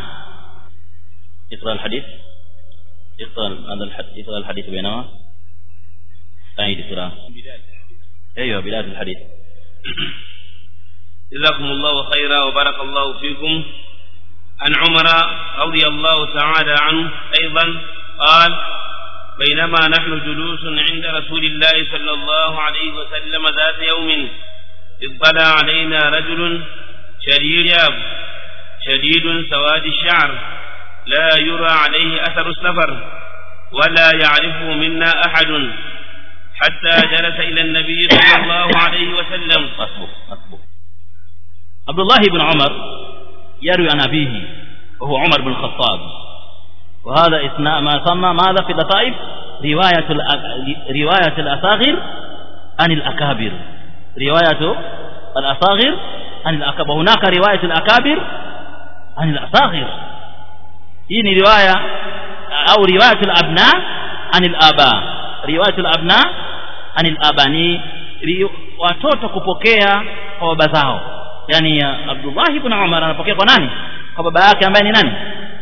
اقرا الحديث اقرا هذا الحديث اقرا الحديث بينما أعيد اقرا ايوه بدايه الحديث جزاكم الله خيرا وبارك الله فيكم عن عمر رضي الله تعالى عنه أيضا قال بينما نحن جلوس عند رسول الله صلى الله عليه وسلم ذات يوم اطلع علينا رجل شديد شديد سواد الشعر لا يرى عليه أثر السفر ولا يعرفه منا أحد حتى جلس إلى النبي صلى الله عليه وسلم أصبر أصبر عبد الله بن عمر يروي عن أبيه وهو عمر بن الخطاب وهذا إثناء ما سمى ماذا في اللطائف رواية رواية الأصاغر عن الأكابر رواية الأصاغر عن الأكابر وهناك رواية الأكابر عن الأصاغر hii ni riwaya au riwayat al-abna anil aba riwayat al-abna anil aba ni watoto kupokea kwa baba zao yani Abdullah ibn Umar anapokea kwa nani kwa baba yake ambaye ni nani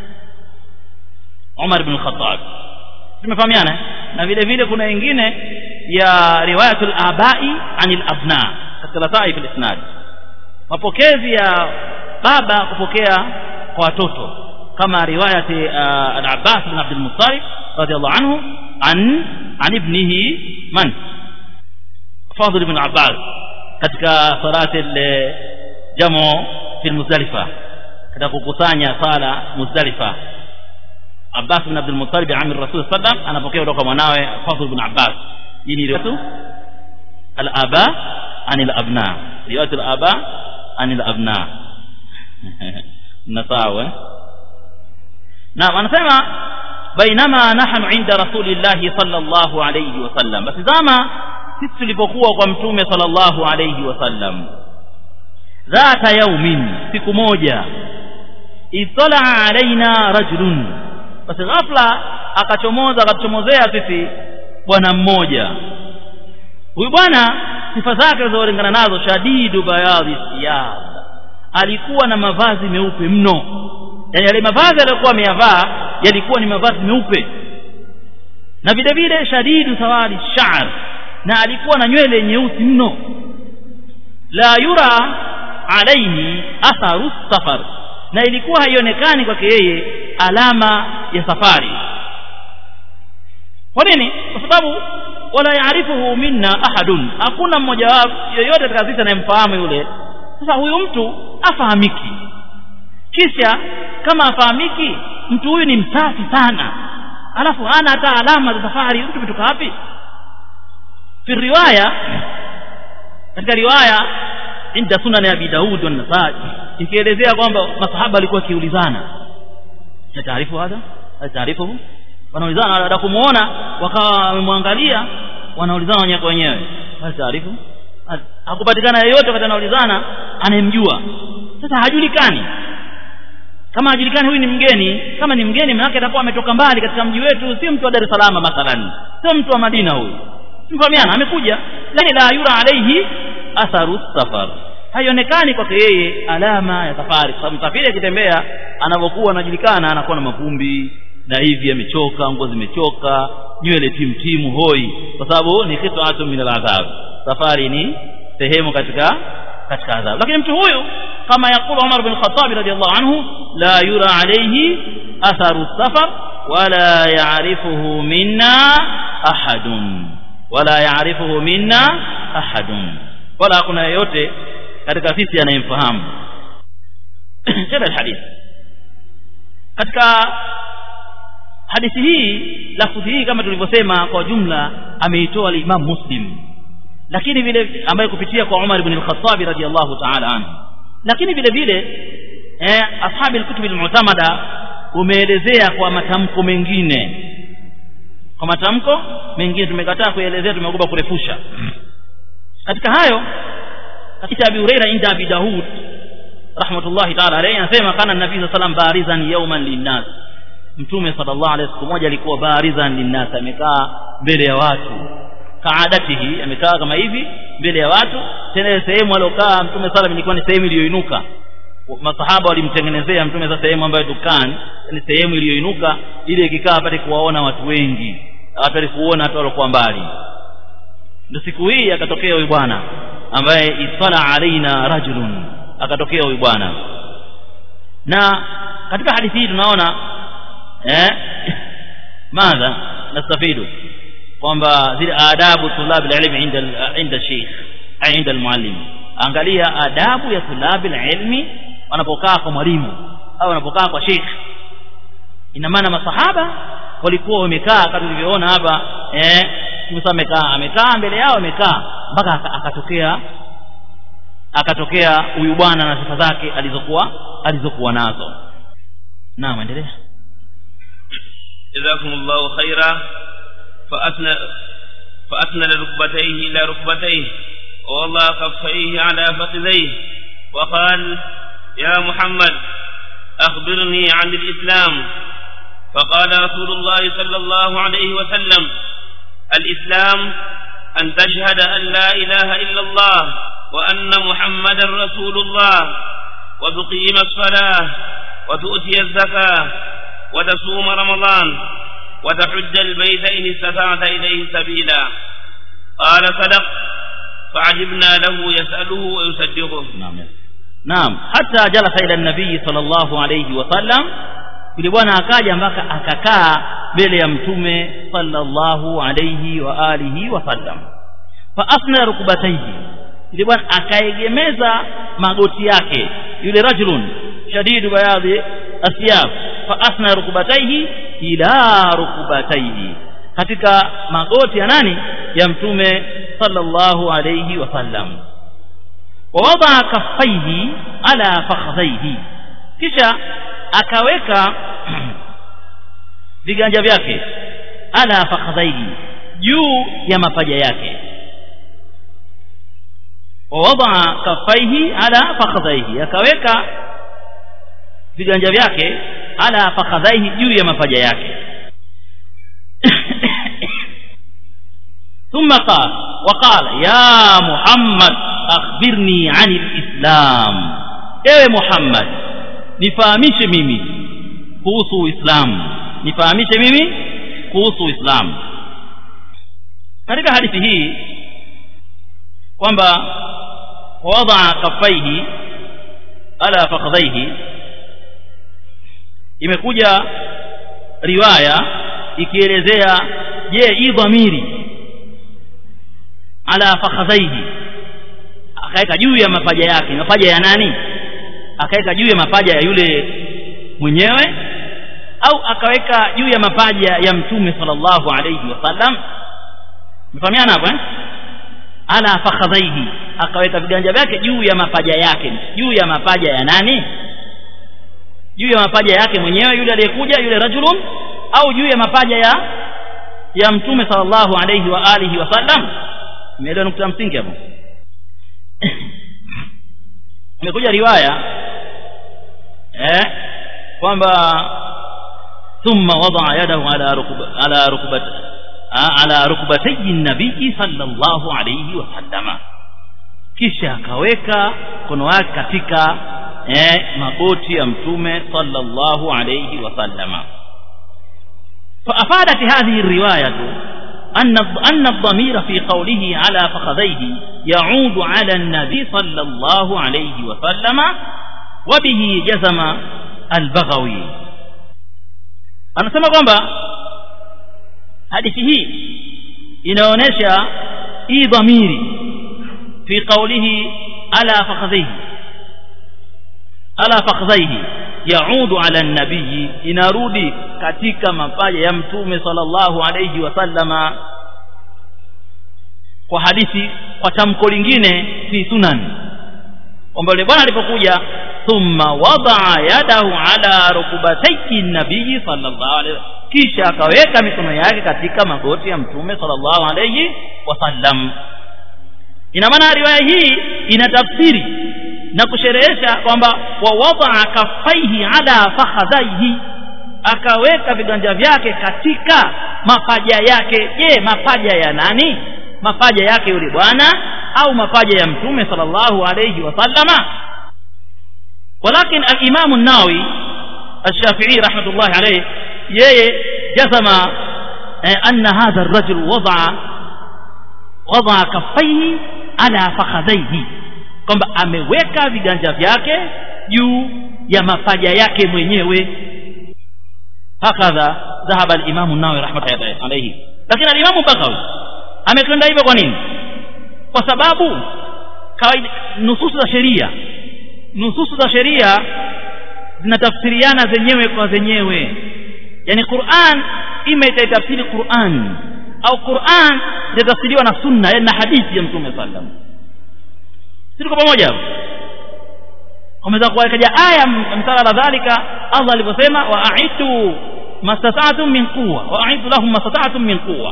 Umar ibn Khattab tumefahamiana na vile vile kuna wengine ya riwayatul abai anil abna katika lataif al-isnad mapokezi ya baba kupokea kwa watoto كما رواية العباس بن عبد المطلب رضي الله عنه عن عن ابنه من فاضل بن عباس katika salati jamu fi muzdalifa katika kukusanya sala muzdalifa Abbas bin Abdul Muttalib amir Rasul sallam anapokea kutoka mwanawe Fadhl bin Abbas hii ni riwayatu al-aba anil abna riwayatu al-aba anil abna nasawa نعم anasema bainama nahnu inda rasulillahi sallallahu alayhi wasallam basi zama sisi tulipokuwa kwa mtume sallallahu alayhi wasallam dhata yaumin siku moja itala alaina rajulun basi ghafla akachomoza akatuchomozea sisi bwana mmoja huyu bwana sifa zake zilizolingana nazo shadidu bayadhi siyab alikuwa na mavazi meupe mno yani yale mavazi aliyokuwa ameyavaa yalikuwa ni mavazi meupe na vile vile shadidu sawadi sha'r na alikuwa na nywele nyeusi mno la yura alaihi atharu safar na ilikuwa haionekani kwake yeye alama ya safari kwa nini kwa sababu wala yaarifuhu minna ahadun hakuna mmoja wao yoyote katika sisi anayemfahamu yule sasa huyu mtu afahamiki kisha kama afahamiki mtu huyu ni msafi sana alafu hana hata alama za safari mtu kutoka wapi fi riwaya katika riwaya inda sunan ya Abi Daud wa Nasai ikielezea kwamba masahaba walikuwa kiulizana na taarifu hada taarifu wanaulizana baada kumuona wakawa wamemwangalia wanaulizana wenyewe kwa wenyewe taarifu hakupatikana yeyote wakati anaulizana anayemjua sasa hajulikani kama hajulikani huyu ni mgeni kama ni mgeni maana atakuwa ametoka mbali katika mji wetu sio mtu wa Dar es Salaam mathalan sio mtu wa Madina huyu mfahamiana amekuja lakini la yura alaihi atharu safar haionekani kwake yeye alama ya safari kwa sababu msafiri akitembea anavyokuwa anajulikana anakuwa na mavumbi na hivi amechoka nguo zimechoka nywele timtimu hoi kwa sababu ni qit'atun min al-adhab safari ni sehemu katika katika adhabu lakini mtu huyu kama yakulu Umar bin Khattab radiyallahu anhu la yura alayhi atharu safar wala ya'rifuhu minna ahadun wala ya'rifuhu minna ahadun wala hakuna yeyote katika sisi anayemfahamu tena hadith katika hadithi hii lafudhi hii kama tulivyosema kwa jumla ameitoa al-Imam Muslim lakini vile ambaye kupitia kwa Umar ibn al-Khattab radiyallahu ta'ala anhu lakini vile vile eh ashabi al-kutub al-mu'tamada umeelezea kwa matamko mengine kwa matamko mengine tumekataa kuelezea tumeogopa kurefusha katika hayo katika Abi Huraira inda Abi Daud rahmatullahi ta'ala alayhi anasema kana nabii sallallahu alayhi wasallam barizan yawman linnas mtume sallallahu alayhi siku moja alikuwa barizan linnas amekaa mbele ya watu kaadatihi amekaa kama hivi mbele ya watu tena sehemu alokaa mtume sallam ilikuwa ni sehemu iliyoinuka masahaba walimtengenezea mtume sasa sehemu ambayo dukani ni sehemu iliyoinuka ili ikikaa apate kuwaona watu wengi apate kuona watu waliokuwa mbali ndio siku hii akatokea huyu bwana ambaye isala alaina rajulun akatokea huyu bwana na katika hadithi hii tunaona eh madha nastafidu kwamba zile adabu tulab alilm inda inda sheikh inda almuallim angalia adabu ya tulab alilmi wanapokaa kwa mwalimu au wanapokaa kwa sheikh ina maana masahaba walikuwa wamekaa kama tulivyoona hapa eh Musa amekaa amekaa mbele yao amekaa mpaka akatokea akatokea huyu bwana na sifa zake alizokuwa alizokuwa nazo naam endelea جزاكم الله خيرا فأثنى فأثنى ركبتيه إلى ركبتيه ووضع كفيه على فخذيه وقال يا محمد أخبرني عن الإسلام فقال رسول الله صلى الله عليه وسلم الإسلام أن تشهد أن لا إله إلا الله وأن محمدا رسول الله وتقيم الصلاة وتؤتي الزكاة وتصوم رمضان وتحج البيت إن استطعت إليه سبيلا قال صدق فعجبنا له يسأله ويصدقه نعم نعم حتى جلس إلى النبي صلى الله عليه وسلم yule bwana akaja mpaka akakaa mbele ya mtume sallallahu alayhi wa alihi wasallam fa asna rukubataihi yule bwana akaegemeza magoti yake yule rajulun shadidu bayadhi asyab fa asna rukubataihi ila rukubataihi katika magoti ya nani ya mtume sallallahu alayhi wasallam ووضع كفيه على فخذيه kisha akaweka viganja vyake ala fakhadhaihi juu ya mapaja yake wawadaa kafaihi ala fakhadhaihi akaweka viganja vyake ala fakhadhaihi juu ya mapaja yake ثم قال وقال يا محمد أخبرني عن الإسلام ewe Muhammad nifahamishe mimi kuhusu Uislamu nifahamishe mimi kuhusu Uislamu katika hadithi hii kwamba wadaa kafaihi ala fakhadhaihi imekuja riwaya ikielezea je hii dhamiri ala fakhadhaihi akaweka juu ya mapaja yake mapaja ya nani akaweka juu ya mapaja ya yule mwenyewe au akaweka juu ya mapaja ya mtume sallallahu alayhi wasallam mfahamiana hapo eh ala fakhadhaihi akaweka viganja vyake juu ya mapaja yake juu ya mapaja ya nani juu ya mapaja yake mwenyewe yule aliyekuja yule rajulun au juu ya mapaja ya ya mtume sallallahu alayhi wa alihi wasallam umeelewa nukta msingi hapo imekuja riwaya eh kwamba thumma wadaa yadahu ala rukba ala rukbat ala rukbatay nabii sallallahu alayhi wasallama kisha akaweka mkono wake katika eh magoti ya mtume sallallahu alayhi wasallama فأفادت هذه الرواية أن أن الضمير في قوله على فخذيه يعود على النبي صلى الله عليه وسلم وبه جزم البغوي anasema kwamba hadithi hii inaonyesha hii dhamiri fi qawlihi ala fakhadhihi ala fakhadhihi yaudu ala nabii inarudi katika mapaja ya mtume sallallahu alayhi wasallama kwa hadithi kwa tamko lingine fi sunan kwamba yule bwana alipokuja thumma wadaa yadahu ala rukubatayki nabii sallallahu alayhi kisha akaweka mikono yake katika magoti ya mtume sallallahu alayhi wasallam ina maana riwaya hii ina tafsiri na kusherehesha kwamba wa wadaa kafaihi ala fakhadhaihi akaweka viganja vyake katika mapaja yake je mapaja ya nani mapaja yake yule bwana au mapaja ya mtume sallallahu alayhi wasallama ولكن الإمام الناوي الشافعي رحمة الله عليه جزم أن هذا الرجل وضع وضع كفيه على فخذيه kwamba ameweka viganja vyake juu ya mapaja yake mwenyewe hakadha dhahaba al-Imam an-Nawawi rahmatullahi alayhi lakini al-Imam Baghawi amekwenda hivyo kwa nini kwa sababu kawaida nususu za sheria nususu za sheria zinatafsiriana zenyewe kwa zenyewe yani Qur'an ima itaitafsiri Qur'an au Qur'an itatafsiriwa na sunna yani na hadithi ya Mtume sallam siko pamoja umeweza kuwekaja aya msala dhalika Allah aliposema wa aitu mastata'tum min quwwa wa aitu lahum mastata'tum min quwwa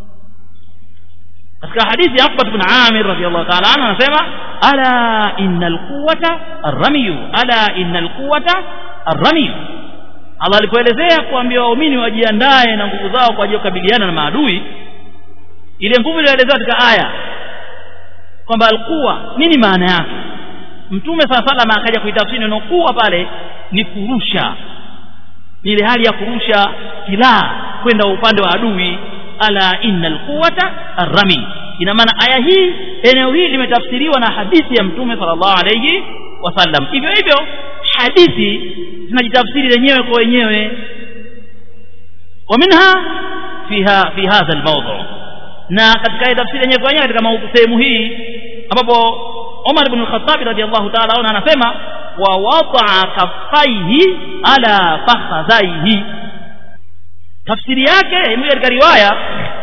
katika hadithi ya Uqba ibn Amir radiyallahu ta'ala anhu anasema ala innal quwwata ar-ramiyu ala innal quwwata ar-ramiyu Allah alipoelezea kuambia waumini wajiandae na nguvu zao kwa ajili ya kukabiliana na maadui ile nguvu iliyoelezewa katika aya kwamba alquwa nini maana yake mtume saa salama akaja kuitafsiri neno kuwa pale ni kurusha ni ile hali ya kurusha silaha kwenda upande wa adui ala innal quwwata arrami ina maana aya hii eneo hili limetafsiriwa na hadithi ya mtume sallallahu alayhi wasallam hivyo hivyo hadithi zinajitafsiri wenyewe kwa wenyewe ومنها فيها في هذا الموضوع na katika tafsiri yenyewe kwa wenyewe katika sehemu hii ambapo Umar ibn al-Khattab radiyallahu ta'ala anhu anasema wa wada'a kaffaihi ala fakhadhaihi tafsiri yake imekuja katika riwaya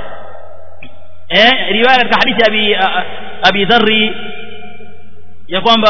eh riwaya katika hadithi abi abi dharri ya kwamba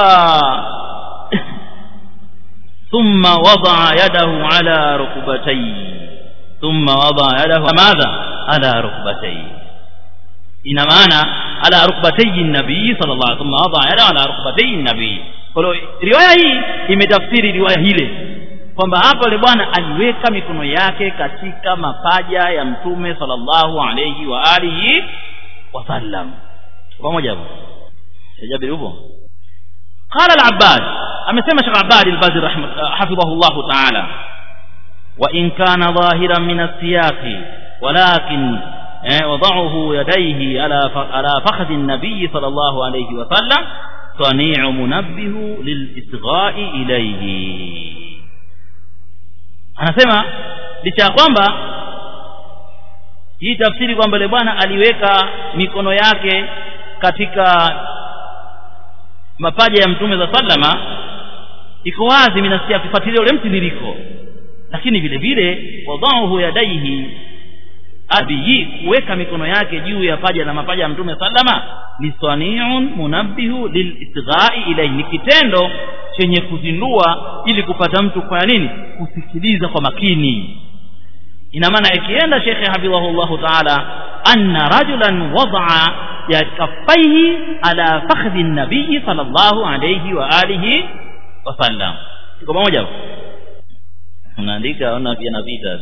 ثم وضع يده على ركبتيه ثم وضع يده ماذا على ركبتيه ina maana ala rukbatayhi nabii sallallahu alaihi wasallam wada yada ala rukbatayhi nabii kwa hiyo riwaya hii imetafsiri riwaya hile kwamba hapa yule bwana aliweka mikono yake katika mapaja ya mtume sallallahu alayhi wa alihi wasallam pamoja hapo Jabir upo قال العباد amesema Sheikh Abbad al-Badri hafidhahu ta'ala wa in kana dhahiran min as-siyaqi walakin وضعه يديه على على فخذ النبي صلى الله عليه وسلم صنيع منبه للإصغاء إليه anasema licha ya kwamba hii tafsiri kwamba yule bwana aliweka mikono yake katika mapaja ya mtume za sallama iko wazi minasikia kufuatilia ule mtiririko lakini vile vile wadhahu yadaihi abiyi kuweka mikono yake juu ya paja na mapaja ya mtume sallama ni saniun munabbihu lilisghai ilayhi ni kitendo chenye kuzindua ili kupata mtu kwa nini kusikiliza kwa makini ina maana ikienda shekhe hafidhahullahu taala anna rajulan wadaa ya kaffaihi ala fakhdhi nabii sallallahu alayhi wa alihi wasallam tuko pamoja unaandika ona pia napita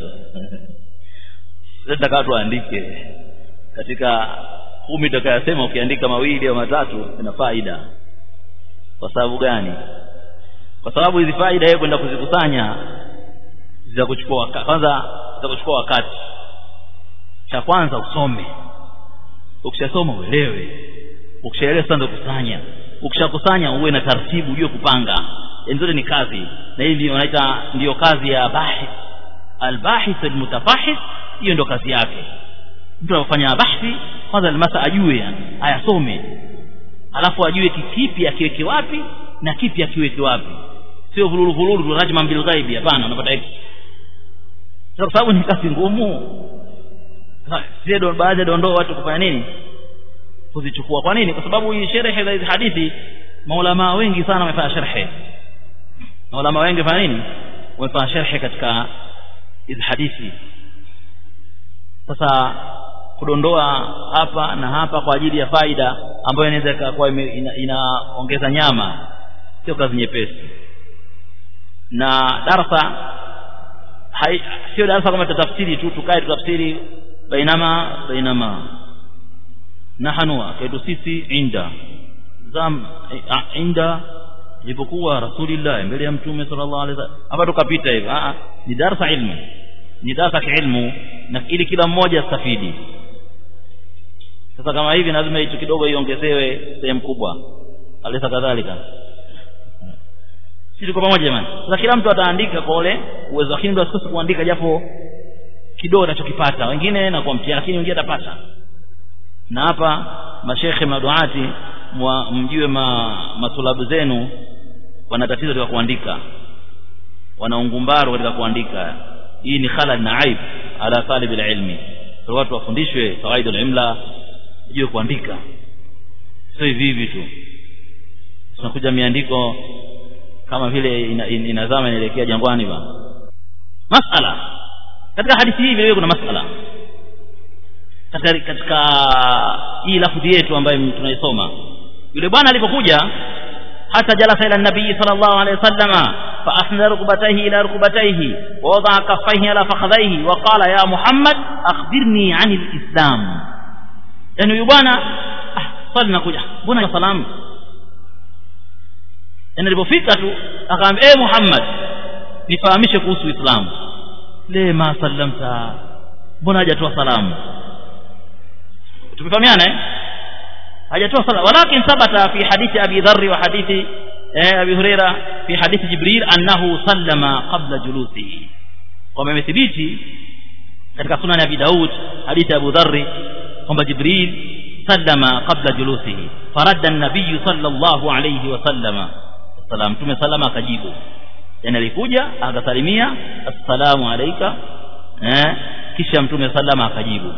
sasa kama tuandike katika kumi tutakayosema ukiandika mawili au matatu ina faida kwa sababu gani kwa sababu hizi faida yeye kwenda kuzikusanya zitakuchukua kwanza zitakuchukua wakati cha kwanza usome ukishasoma uelewe ukishaelewa sasa ndio kusanya ukishakusanya uwe na taratibu ujue kupanga yani zote ni kazi na hii ndio wanaita ndio kazi ya bahith albahith almutafahis hiyo ndo kazi yake mtu anafanya bahthi kwanza almasa ajue yani ayasome alafu ajue kipi akiweke wapi na kipi akiweke wapi sio vululu vululu rajma bil ghaibi hapana unapata hiki kwa sababu ni kazi ngumu sio baadhi ya dondoo watu kufanya nini kuzichukua kwa nini kwa sababu hii sherehe za hizi hadithi maulama wengi sana wamefanya sharhe maulama wengi wamefanya nini wamefanya sharhe katika hizi hadithi sasa kudondoa hapa na hapa kwa ajili ya faida ambayo inaweza ikakuwa inaongeza ina nyama sio kazi nyepesi na darasa hai, sio darasa kama tutafsiri tu tukae tutafsiri bainama bainama nahanua kaitu sisi inda zam inda ilipokuwa rasulillah mbele ya mtume sallallahu alaihi wasallam hapa tukapita hivi a ni darasa ilmu ni darasa kiilmu na ili kila mmoja astafidi sasa kama hivi lazima hicho kidogo iongezewe sehemu kubwa alisa kadhalika sisi tuko pamoja jamani sasa kila mtu ataandika kwa ule uwezo wake ndio asikose kuandika japo kidogo anachokipata wengine na kwa mtihani lakini wengine atapata na hapa mashekhe maduati mjue ma, matulabu zenu wana tatizo katika kuandika wana ungumbaru katika kuandika hii ni khalal na aib ala talib ilmi kwa watu wafundishwe kawaida imla jue kuandika sio hivi hivi tu tunakuja miandiko kama vile inazama ina, ina inaelekea jangwani bana masala katika hadithi hii vile kuna masala katika, katika hii lafudhi yetu ambayo tunaisoma yule bwana alipokuja hata jalasa ila nabii sallallahu alaihi wasallama فأسند ركبتيه إلى ركبتيه ووضع كفيه على فخذيه وقال يا محمد أخبرني عن الإسلام يعني يبانا ah swali nakuja mbona salamu yani alipofika tu akaambia eh Muhammad nifahamishe kuhusu Uislamu le ma sallamta mbona hajatoa salamu tumefahamiana eh hajatoa salamu walakin thabata fi hadithi Abi Dharr wa hadithi أبي هريرة في حديث جبريل أنه سلم قبل جلوسه kwamba imethibiti katika sunan ya Abi Daud hadithi Abu Dharr kwamba Jibril sallama qabla julusihi faradda an-nabiy sallallahu alayhi wa sallama salam tume salama akajibu yani alikuja akasalimia assalamu alayka eh kisha mtume sallama akajibu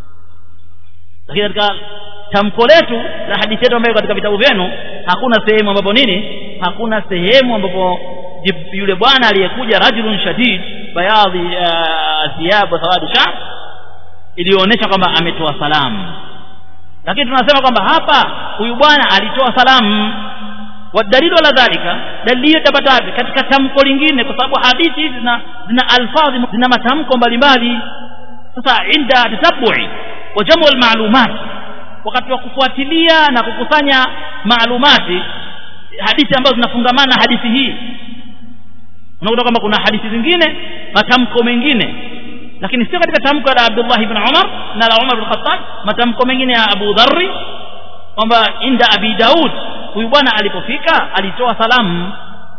lakini katika tamko letu la hadithi yetu ambayo katika vitabu vyenu hakuna sehemu ambapo nini hakuna sehemu ambapo yule bwana aliyekuja rajulun shadid bayadhi thiyab wa sawadi sha ilionyesha kwamba ametoa salamu lakini tunasema kwamba hapa huyu bwana alitoa salamu wadalilu ala dhalika dalili hiyo itapata wapi katika tamko lingine kwa sababu hadithi hizi zina zina alfadhi zina matamko mbalimbali sasa inda tatabui wa jamu almalumat wakati wa kufuatilia na kukusanya maalumati hadithi ambazo zinafungamana na hadithi hii unakuta kwamba kuna hadithi zingine matamko mengine lakini sio katika tamko la Abdullah ibn Umar na la Umar ibn Khattab matamko mengine ya Abu Dharr kwamba inda Abi Daud huyu bwana alipofika alitoa salamu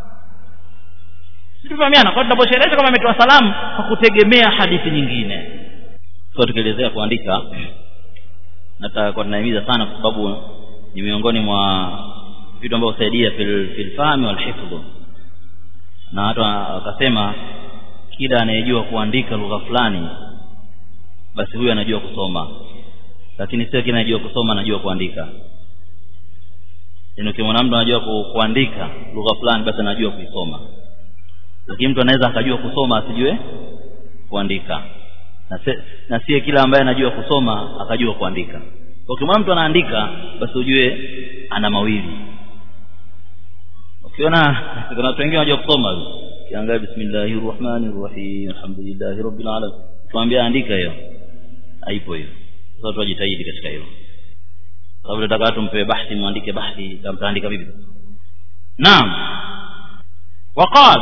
situfahamiana kwa tunaposherehesha kama ametoa salamu kwa kutegemea hadithi nyingine kwa tukielezea kuandika nataka kwa tunahimiza sana kwa sababu ni miongoni mwa vitu ambavyo husaidia fil, fil fahmi wal hifdh na watu wakasema kila anayejua kuandika lugha fulani basi huyu anajua kusoma lakini sio kila anajua kusoma anajua kuandika yaani ukimwona mtu anajua ku, kuandika lugha fulani basi anajua kuisoma lakini mtu anaweza akajua kusoma asijue kuandika na, se, na sie kila ambaye anajua kusoma akajua kuandika ukimwona mtu anaandika basi ujue ana mawili ukiona kuna watu wengine wanajua kusoma kiangalia bismillahir rahmanir rahim alhamdulillahi rabbil alamin tuambia andika hiyo haipo hiyo sasa watu wajitahidi katika hilo sababu nataka watu mpewe bahthi muandike bahthi mtaandika vipi naam وقال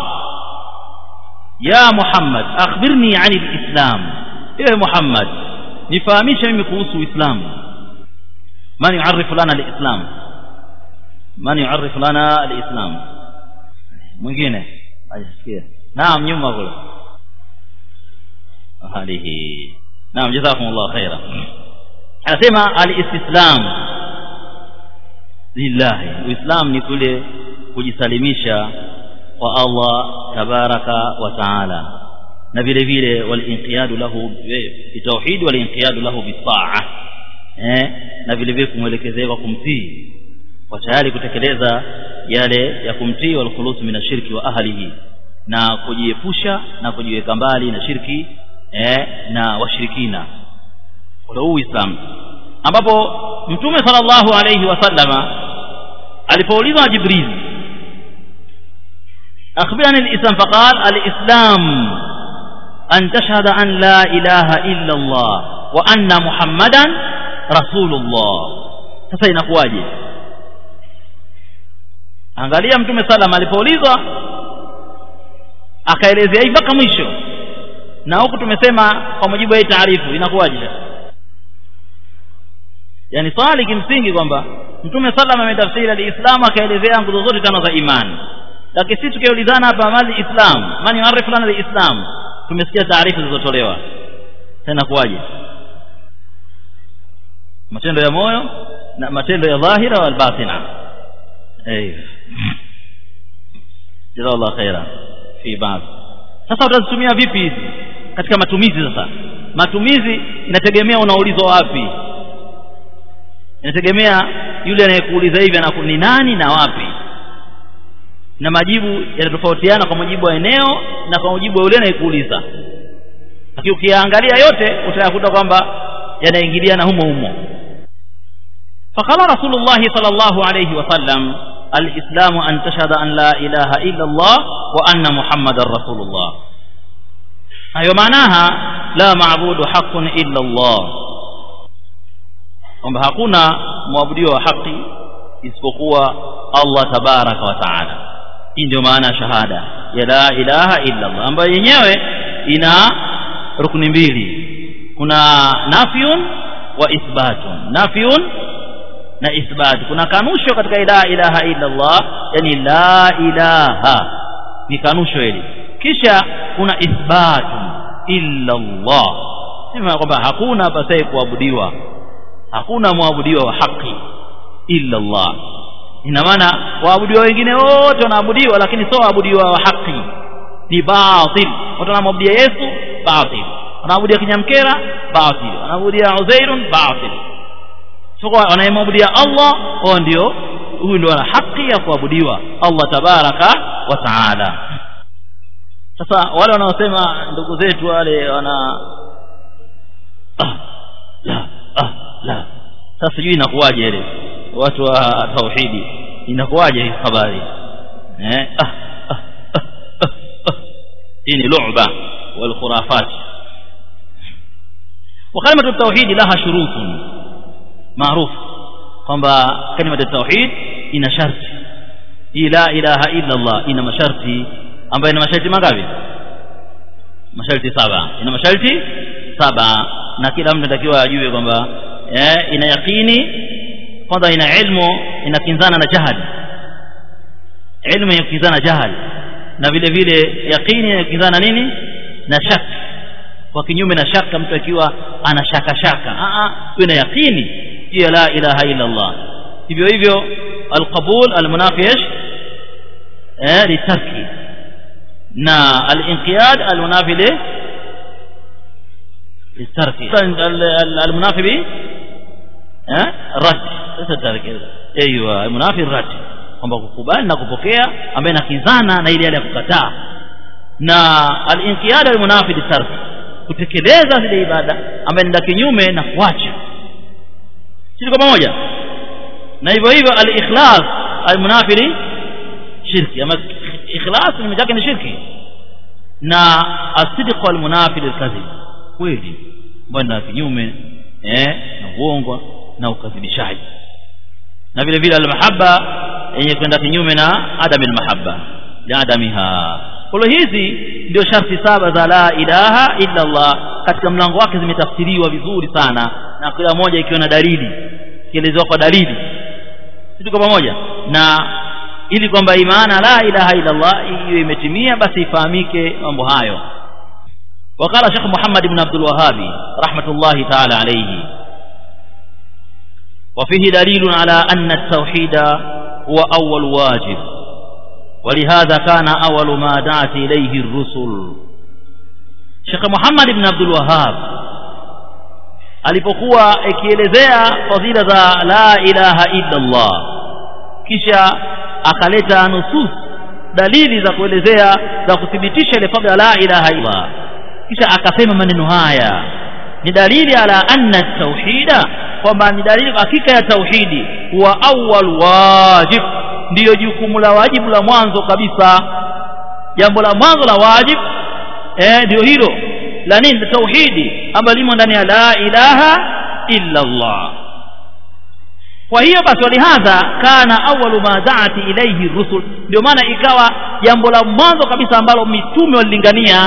يا محمد أخبرني عن الإسلام إيه محمد نفهميش مimi kuhusu Uislamu من يعرف لنا الإسلام من يعرف لنا الإسلام mwingine ajisikia naam nyuma kule ahlihi naam jazakumullah khaira anasema alistislam lillahi uislam ni kule kujisalimisha kwa Allah tabaraka wa taala na vile vile walinqiyadu lahu bitauhid walinqiyadu lahu bitaa eh na vile vile kumwelekezea kwa kumtii kwa tayari kutekeleza yale ya kumtii wal khulus min ashirki wa ahlihi na kujiepusha na kujiweka mbali na shirki eh na washirikina ndio uislamu ambapo mtume sallallahu alayhi wasallama alipoulizwa jibril akhbirani alislam faqal alislam an tashhada an la ilaha illa allah wa anna muhammadan rasulullah sasa inakuwaje angalia mtume sallam alipoulizwa akaelezea hivi mpaka mwisho na huku tumesema kwa mujibu wa hii taarifu inakuwaje yani swali kimsingi kwamba mtume sallam ametafsiri alislamu akaelezea nguzo zote tano za imani lakini sisi tukiulizana hapa mali islam mani yuarifu lana alislam tumesikia taarifa zilizotolewa tena kuwaje matendo ya moyo na matendo ya dhahira wal batina ايوه جزاه الله خيرا في بعض sasa utazitumia vipi hizi katika matumizi sasa matumizi inategemea unaulizwa wapi inategemea yule anayekuuliza hivi anaku ni nani na wapi na majibu yanatofautiana kwa mujibu wa eneo na kwa mujibu wa yule anayekuuliza lakini ukiangalia yote utayakuta kwamba yanaingiliana humo humo فقال رسول الله صلى الله عليه وسلم الإسلام أن تشهد أن لا إله إلا الله وأن محمد رسول الله أيوة معناها لا معبود حق إلا الله kwamba hakuna mwabudiwa wa haki isipokuwa Allah tabaraka wa taala hii ndio maana ya shahada ya la ilaha illa Allah ambayo yenyewe ina rukuni mbili kuna nafyun wa ithbatun nafyun na ithbat kuna kanusho katika la ilaha illa Allah yani la ilaha ni kanusho hili kisha kuna ithbat illa Allah sema kwamba hakuna pasai kuabudiwa hakuna mwabudiwa wa haki illa Allah ina maana waabudiwa wengine wote wanaabudiwa lakini sio waabudiwa wa haki ni batil watu wanamwabudia Yesu batil wanaabudia kinyamkera batil wanaabudia Uzairun batil sio wanayemwabudia Allah wao ndio huyu ndio ana haki ya kuabudiwa Allah tabaraka wa taala sasa wale wanaosema ndugu zetu wale wana ah, la ah, la sasa sijui inakuwaje ile watu wa tauhidi inakuwaje hii habari eh ah, ah, ah, ah, ah. hii ni lu'ba wal khurafat وكلمة التوحيد لها شروط معروف kwamba kalima ya tauhid ina sharti hii la ilaha illa Allah ina masharti ambayo ina masharti mangapi masharti saba ina masharti saba na kila mtu anatakiwa ajue kwamba eh, ina yakini kwanza ina ilmu inakinzana na jahal ilmu inakinzana jahal na vile vile yakini inakinzana nini na shak kwa kinyume na shaka mtu akiwa ana shaka shaka a a ina yakini juu ya la ilaha illa Allah hivyo hivyo alqabul almunafish eh litarki na alinqiyad almunafi li litarki almunafi bi eh rad sasa tarki ايوه almunafi rad kwamba kukubali na kupokea ambaye nakinzana na ile ya kukataa na alinqiyad almunafi litarki kutekeleza zile ibada ambaye ni kinyume na kuacha sisi kwa pamoja na hivyo hivyo al-ikhlas al-munafiri shirki ama ikhlas ni mjake ni shirki na asidq al-munafiri al-kadhib kweli bwana kinyume eh na uongo na ukadhibishaji na vile vile al-mahabba yenye kwenda kinyume na adam al-mahabba ya adamiha kwa hizi ndio sharti saba za la ilaha illa Allah katika mlango wake zimetafsiriwa vizuri sana na kila moja ikiwa na dalili kielezewa kwa dalili tuko pamoja na ili kwamba imana la ilaha illa Allah iwe imetimia basi ifahamike mambo hayo وقال شيخ محمد بن عبد الوهاب رحمة الله تعالى عليه وفيه دليل على أن التوحيد هو أول واجب ولهذا كان أول ما دعت إليه الرسل Sheikh Muhammad ibn Abdul Wahhab alipokuwa ikielezea fadhila za la ilaha illa Allah kisha akaleta nusus dalili za kuelezea za kuthibitisha ile fadhila la ilaha illa Allah kisha akasema maneno haya ni dalili ala anna tauhida kwamba ni dalili hakika ya tauhidi huwa awwal wajib ndiyo jukumu la wajibu la mwanzo kabisa jambo la mwanzo la wajib eh ndio hilo la nini tauhidi ambalo limo ndani ya la ilaha illa Allah kwa hiyo basi walihadha kana awwalu ma da'at ilayhi rusul ndio maana ikawa jambo la mwanzo kabisa ambalo mitume walilingania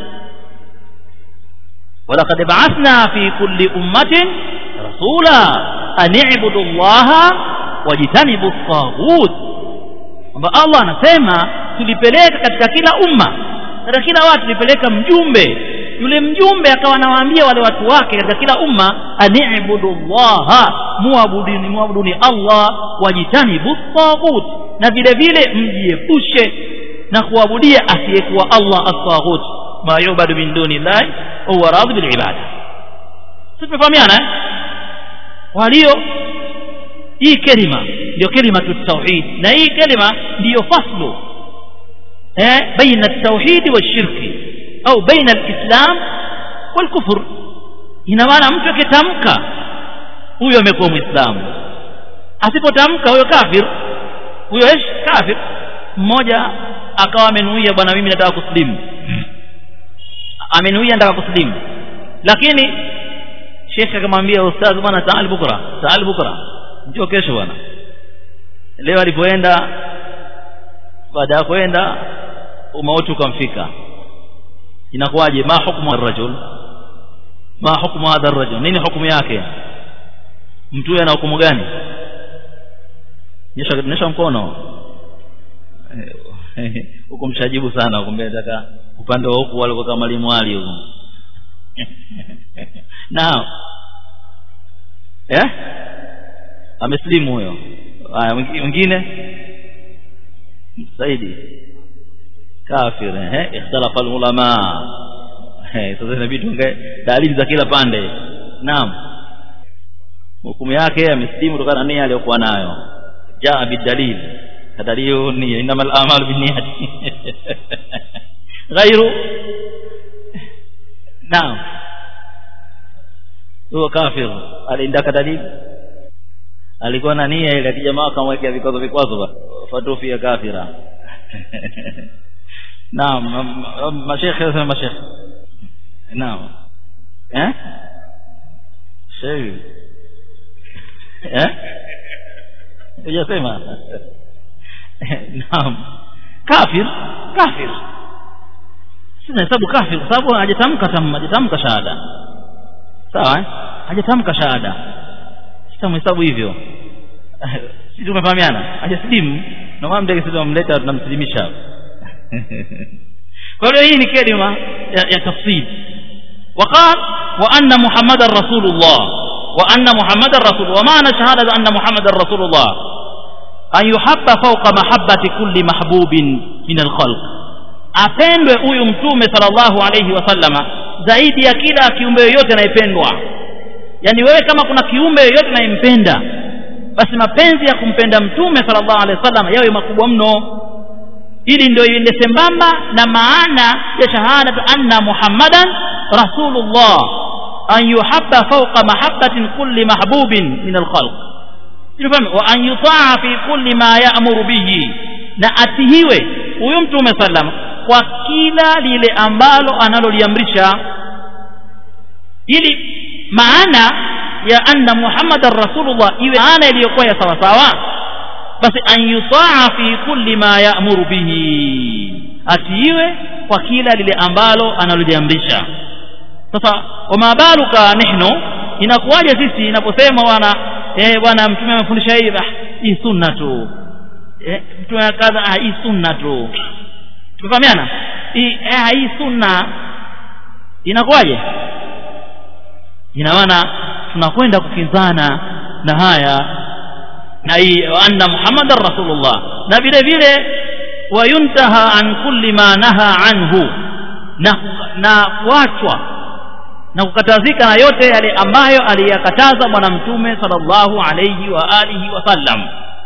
ولقد بعثنا في كل أمة رسولا أن اعبدوا الله واجتنبوا الطاغوت kwamba Allah anasema tulipeleka katika kila umma katika kila watu tulipeleka mjumbe yule mjumbe akawa anawaambia wale watu wake katika kila umma ani'budu llaha muabuduni muabuduni Allah wajitanibu taghut na vile vile mjiepushe na kuabudia asiyekuwa Allah at-taghut ma yubadu min duni llahi huwa radhi bil ibada sisi tumefahamiana eh walio hii kelima ndio kelima tauhid na hii kelima ndiyo faslu eh baina at-tauhid wash-shirki au baina al-islam wal-kufr ina maana mtu akitamka huyo amekuwa muislamu asipotamka huyo kafir huyo esh kafir mmoja akawa amenuia bwana mimi nataka kuslimu amenuia nataka kuslimu lakini shekhe akamwambia ustaz bwana taal bukra taal bukra njoo kesho bwana leo alipoenda baada ya kwenda umauti ukamfika inakuwaje ma hukmu ar-rajul ma hukmu hadha ar-rajul nini hukumu yake mtu ana hukumu gani nyesha nyesha mkono huko mshajibu sana kumbe nataka upande wa huku walikuwa kama mwalimu ali huko naam eh ameslimu huyo haya mwingine zaidi kafir eh ikhtalafa ulama eh sasa inabidi tunge dalili za kila pande naam hukumu yake ameslimu kutokana na nia aliyokuwa nayo jaa bidalil kadaliyo nia innamal a'malu binniyati ghairu naam huyo kafir aliendaka dalili alikuwa na nia ile jamaa akamwekea vikwazo vikwazo fatufi ya kafira naam mashekhe sema mashekhe naam eh shehi eh hujasema naam kafir kafir sina hesabu kafir kwa sababu hajatamka tam hajatamka shahada sawa eh hajatamka shahada sitamhesabu hivyo sisi tumefahamiana hajasilimu na maana mtaka sisi tumemleta tunamsilimisha kwa hiyo hii ni kelima ya, ya tafsir وقال وأن محمد رسول الله وأن محمد رسول ومعنى شهادة أن محمد رسول الله أن يحب فوق محبة كل محبوب من الخلق apendwe huyu mtume sallallahu alayhi wasallama zaidi ya kila kiumbe yoyote anayependwa yani wewe kama kuna kiumbe yoyote anayempenda basi mapenzi ya kumpenda mtume sallallahu alaihi wasallam yawe makubwa mno ili ndio iende sambamba na maana ya shahada anna muhammadan rasulullah an yuhabba fawqa mahabbatin kulli mahbubin min alkhalq wa an yutaa fi kulli ma ya'muru bihi na atihiwe huyu mtume sallam kwa kila lile ambalo analoliamrisha ili maana ya anna muhammadan rasulullah iwe maana iliyokuwa ya sawa sawa basi an yutaa fi kulli ma ya'muru bihi atiiwe kwa kila lile ambalo analoliamrisha sasa wama baluka nihnu inakuwaje sisi inaposema bwana eh bwana mtume amefundisha hivi hii sunna tu eh mtume kadha hii sunna tu tumefahamiana hii eh, hii sunna inakuwaje ina maana tunakwenda kukinzana na haya na hii anna muhammadan rasulullah na vile vile wayuntaha an kulli ma naha anhu na na kuachwa na kukatazika na yote yale ambayo aliyakataza bwana mtume sallallahu alayhi wa alihi wasallam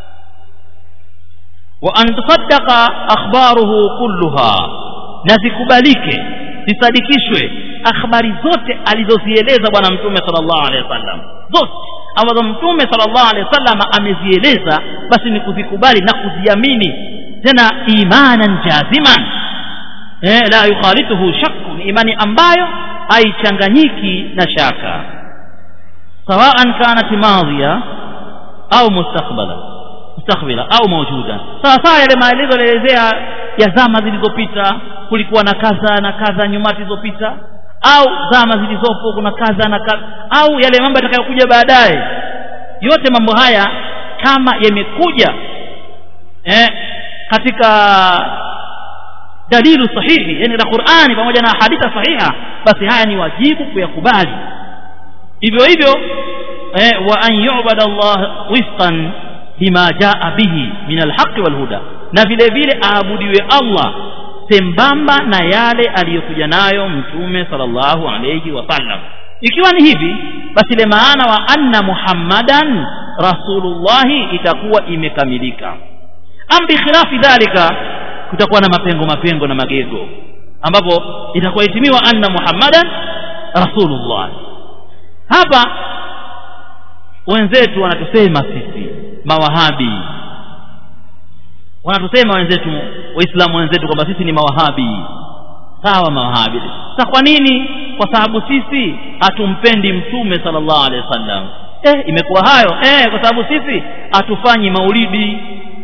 wa an tusaddaqa akhbaruhu kulluha na zikubalike zisadikishwe akhbari zote alizozieleza bwana mtume sallallahu alaihi wasallam zote ambazo mtume sallallahu alaihi wasallam amezieleza basi ni kuzikubali na kuziamini tena imanan jaziman eh, la yukhalituhu shakku ni imani ambayo haichanganyiki na shaka sawaan kanat madhiya au mustakbala mustakbila au mawjuda sawa sawa yale maelezo yalielezea ya zama zilizopita kulikuwa na kadha na kadha nyumati zilizopita au zama zilizopo kuna kadha na kadha au yale mambo yatakayokuja baadaye yote mambo haya kama yamekuja eh, katika dalilu sahihi yani la Qur'ani pamoja na hadithi sahiha basi haya ni wajibu kuyakubali hivyo hivyo eh, wa an yu'bada Allah wifqan bima jaa bihi min alhaqi walhuda na vile vile aabudiwe Allah sembamba na yale aliyokuja nayo mtume sallallahu alayhi wasallam ikiwa ni hivi basi ile maana wa anna muhammadan rasulullahi itakuwa imekamilika am bikhilafi dhalika kutakuwa na mapengo mapengo na magego ambapo itakuwa itimiwa anna muhammadan rasulullah hapa wenzetu wanatusema sisi mawahabi wanatusema wenzetu waislamu wenzetu kwamba sisi ni mawahabi sawa mawahabi sasa kwa nini kwa sababu sisi hatumpendi mtume sallallahu alaihi wasallam eh imekuwa hayo eh kwa sababu sisi hatufanyi maulidi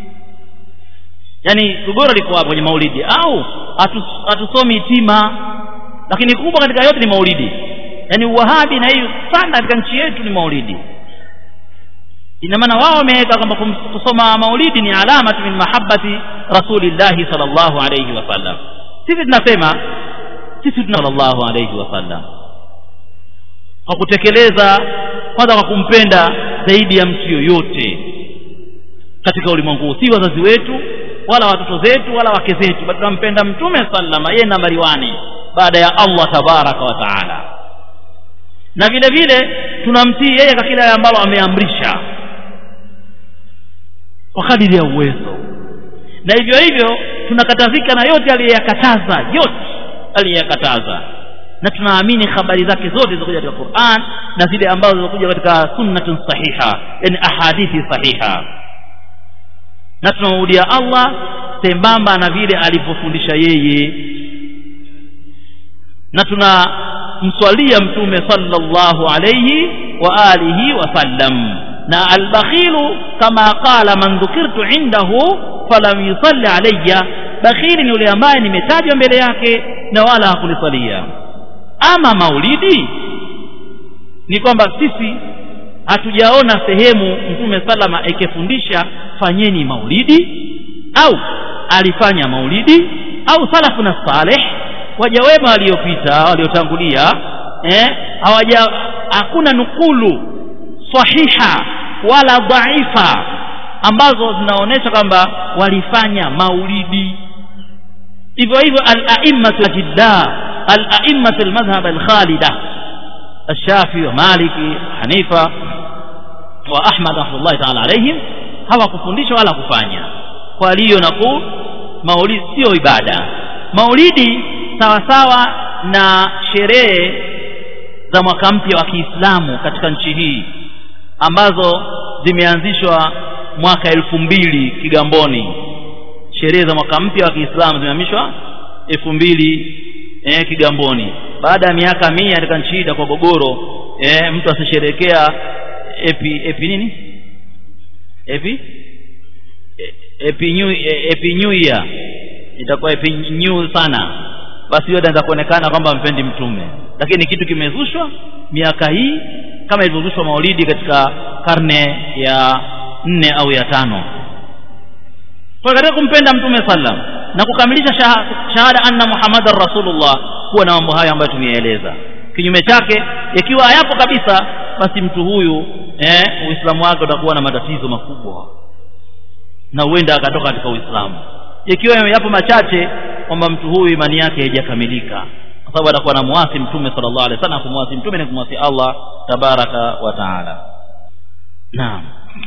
yani gogoro liko hapo kwenye maulidi au hatusomi tima lakini kubwa katika yote ni maulidi yani uwahabi na hiyo sana katika nchi yetu ni maulidi ina maana wao wameweka kwamba kusoma maulidi ni alama min mahabbati rasulillahi sallallahu alayhi wasallam sisi tunasema sisi tuna sallallahu alayhi wasallam kwa kutekeleza kwanza kwa kumpenda zaidi ya mtu yoyote katika ulimwengu si wazazi wetu wala watoto zetu wala wake zetu bali tunampenda mtume sallama yeye nambari wani baada ya Allah tabaraka wa taala na vile vile tunamtii yeye kwa kila ambalo ameamrisha kwa kadiri ya uwezo na hivyo hivyo tunakatazika na yote aliyeyakataza yote aliyeyakataza na tunaamini habari zake zote zilizokuja katika Qur'an na zile ambazo zilizokuja katika sunnatun sahiha yani ahadithi sahiha na tunamrudia Allah sembamba na vile alivyofundisha yeye na tunamswalia mtume sallallahu alayhi wa alihi wasallam na albakhilu kama qala man dhukirtu indahu falam yusalli alayya bakhili ni yule ambaye nimetajwa mbele yake na wala hakunisalia ama maulidi ni kwamba sisi hatujaona sehemu mtume salama ikifundisha fanyeni maulidi au alifanya maulidi au salafu na saleh waja wema waliopita waliotangulia eh hawaja hakuna nukulu sahiha wala dhaifa ambazo zinaonyesha kwamba walifanya maulidi hivyo hivyo al-a'immatu jidda al-a'immatu al-madhhab al-khalida الشافعي ومالكي حنيفة وأحمد رحمه الله تعالى عليهم hawakufundisha wala kufanya kwa hiyo naku maulidi sio ibada maulidi sawa sawa na sherehe za mwaka mpya wa Kiislamu katika nchi hii ambazo zimeanzishwa mwaka elfu mbili Kigamboni sherehe za mwaka mpya wa Kiislamu zimehamishwa elfu mbili eh, Kigamboni baada ya miaka mia katika nchi hii kwa gogoro eh, mtu asisherekea epi epi nini epi epi new epi new year itakuwa epi new sana basi yote anaweza kuonekana kwamba mpendi mtume lakini kitu kimezushwa miaka hii kama ilivyozushwa maulidi katika karne ya nne au ya tano kwa katika kumpenda mtume sallam na kukamilisha shahada anna muhammadar rasulullah kuwa na mambo hayo ambayo tumeyaeleza kinyume chake ikiwa hayapo kabisa basi mtu huyu eh, uislamu wake utakuwa na matatizo makubwa na huenda akatoka katika uislamu ikiwa yapo machache kwamba mtu huyu imani yake haijakamilika kwa sababu atakuwa na muasi mtume sallallahu alaihi wasallam kumwasi mtume ni kumwasi Allah tabaraka wa taala naam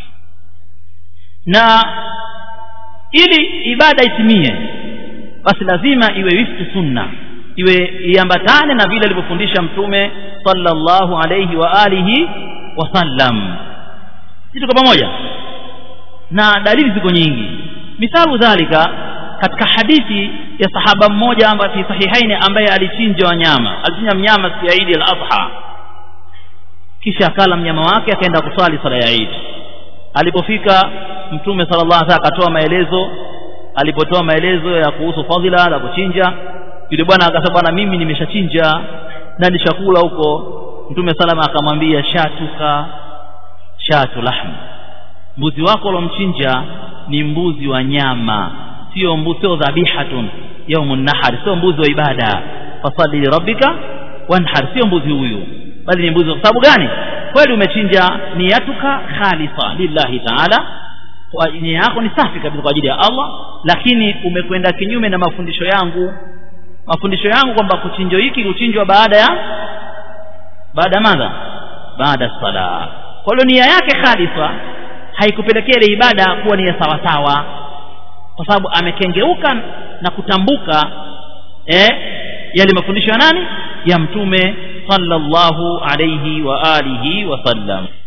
na ili ibada itimie basi lazima iwe wifti sunna iwe iambatane na vile alivyofundisha mtume sallallahu alayhi wa alihi wasallam sisi tuko pamoja na dalili ziko nyingi mithalu dhalika katika hadithi ya sahaba mmoja ambaye fi sahihaini ambaye alichinja wanyama alichinja mnyama siku ya Eid al-Adha kisha akala mnyama wake akaenda kuswali sala ya Eid alipofika mtume sallallahu alaihi wasallam akatoa maelezo alipotoa maelezo ya kuhusu fadhila la kuchinja yule bwana akasema bwana mimi nimeshachinja na nishakula huko mtume salama akamwambia shatuka shatu lahm mbuzi wako ulomchinja ni mbuzi wa nyama sio mbuzi sio dhabihatun yaumun nahar sio mbuzi wa ibada fasalli li rabbika wanhar sio mbuzi huyu bali ni mbuzi kwa sababu gani kweli umechinja niyatuka khalisa lillahi taala kwa nia yako ni safi kabisa kwa ajili ya Allah lakini umekwenda kinyume na mafundisho yangu mafundisho yangu kwamba kuchinjo hiki kuchinjwa baada ya baada ya madha baada ya sala kwa hiyo nia yake khalifa haikupelekea ile ibada kuwa ni ya sawasawa kwa sababu amekengeuka na kutambuka eh, yale mafundisho ya nani ya mtume sallallahu alayhi wa alihi wasallam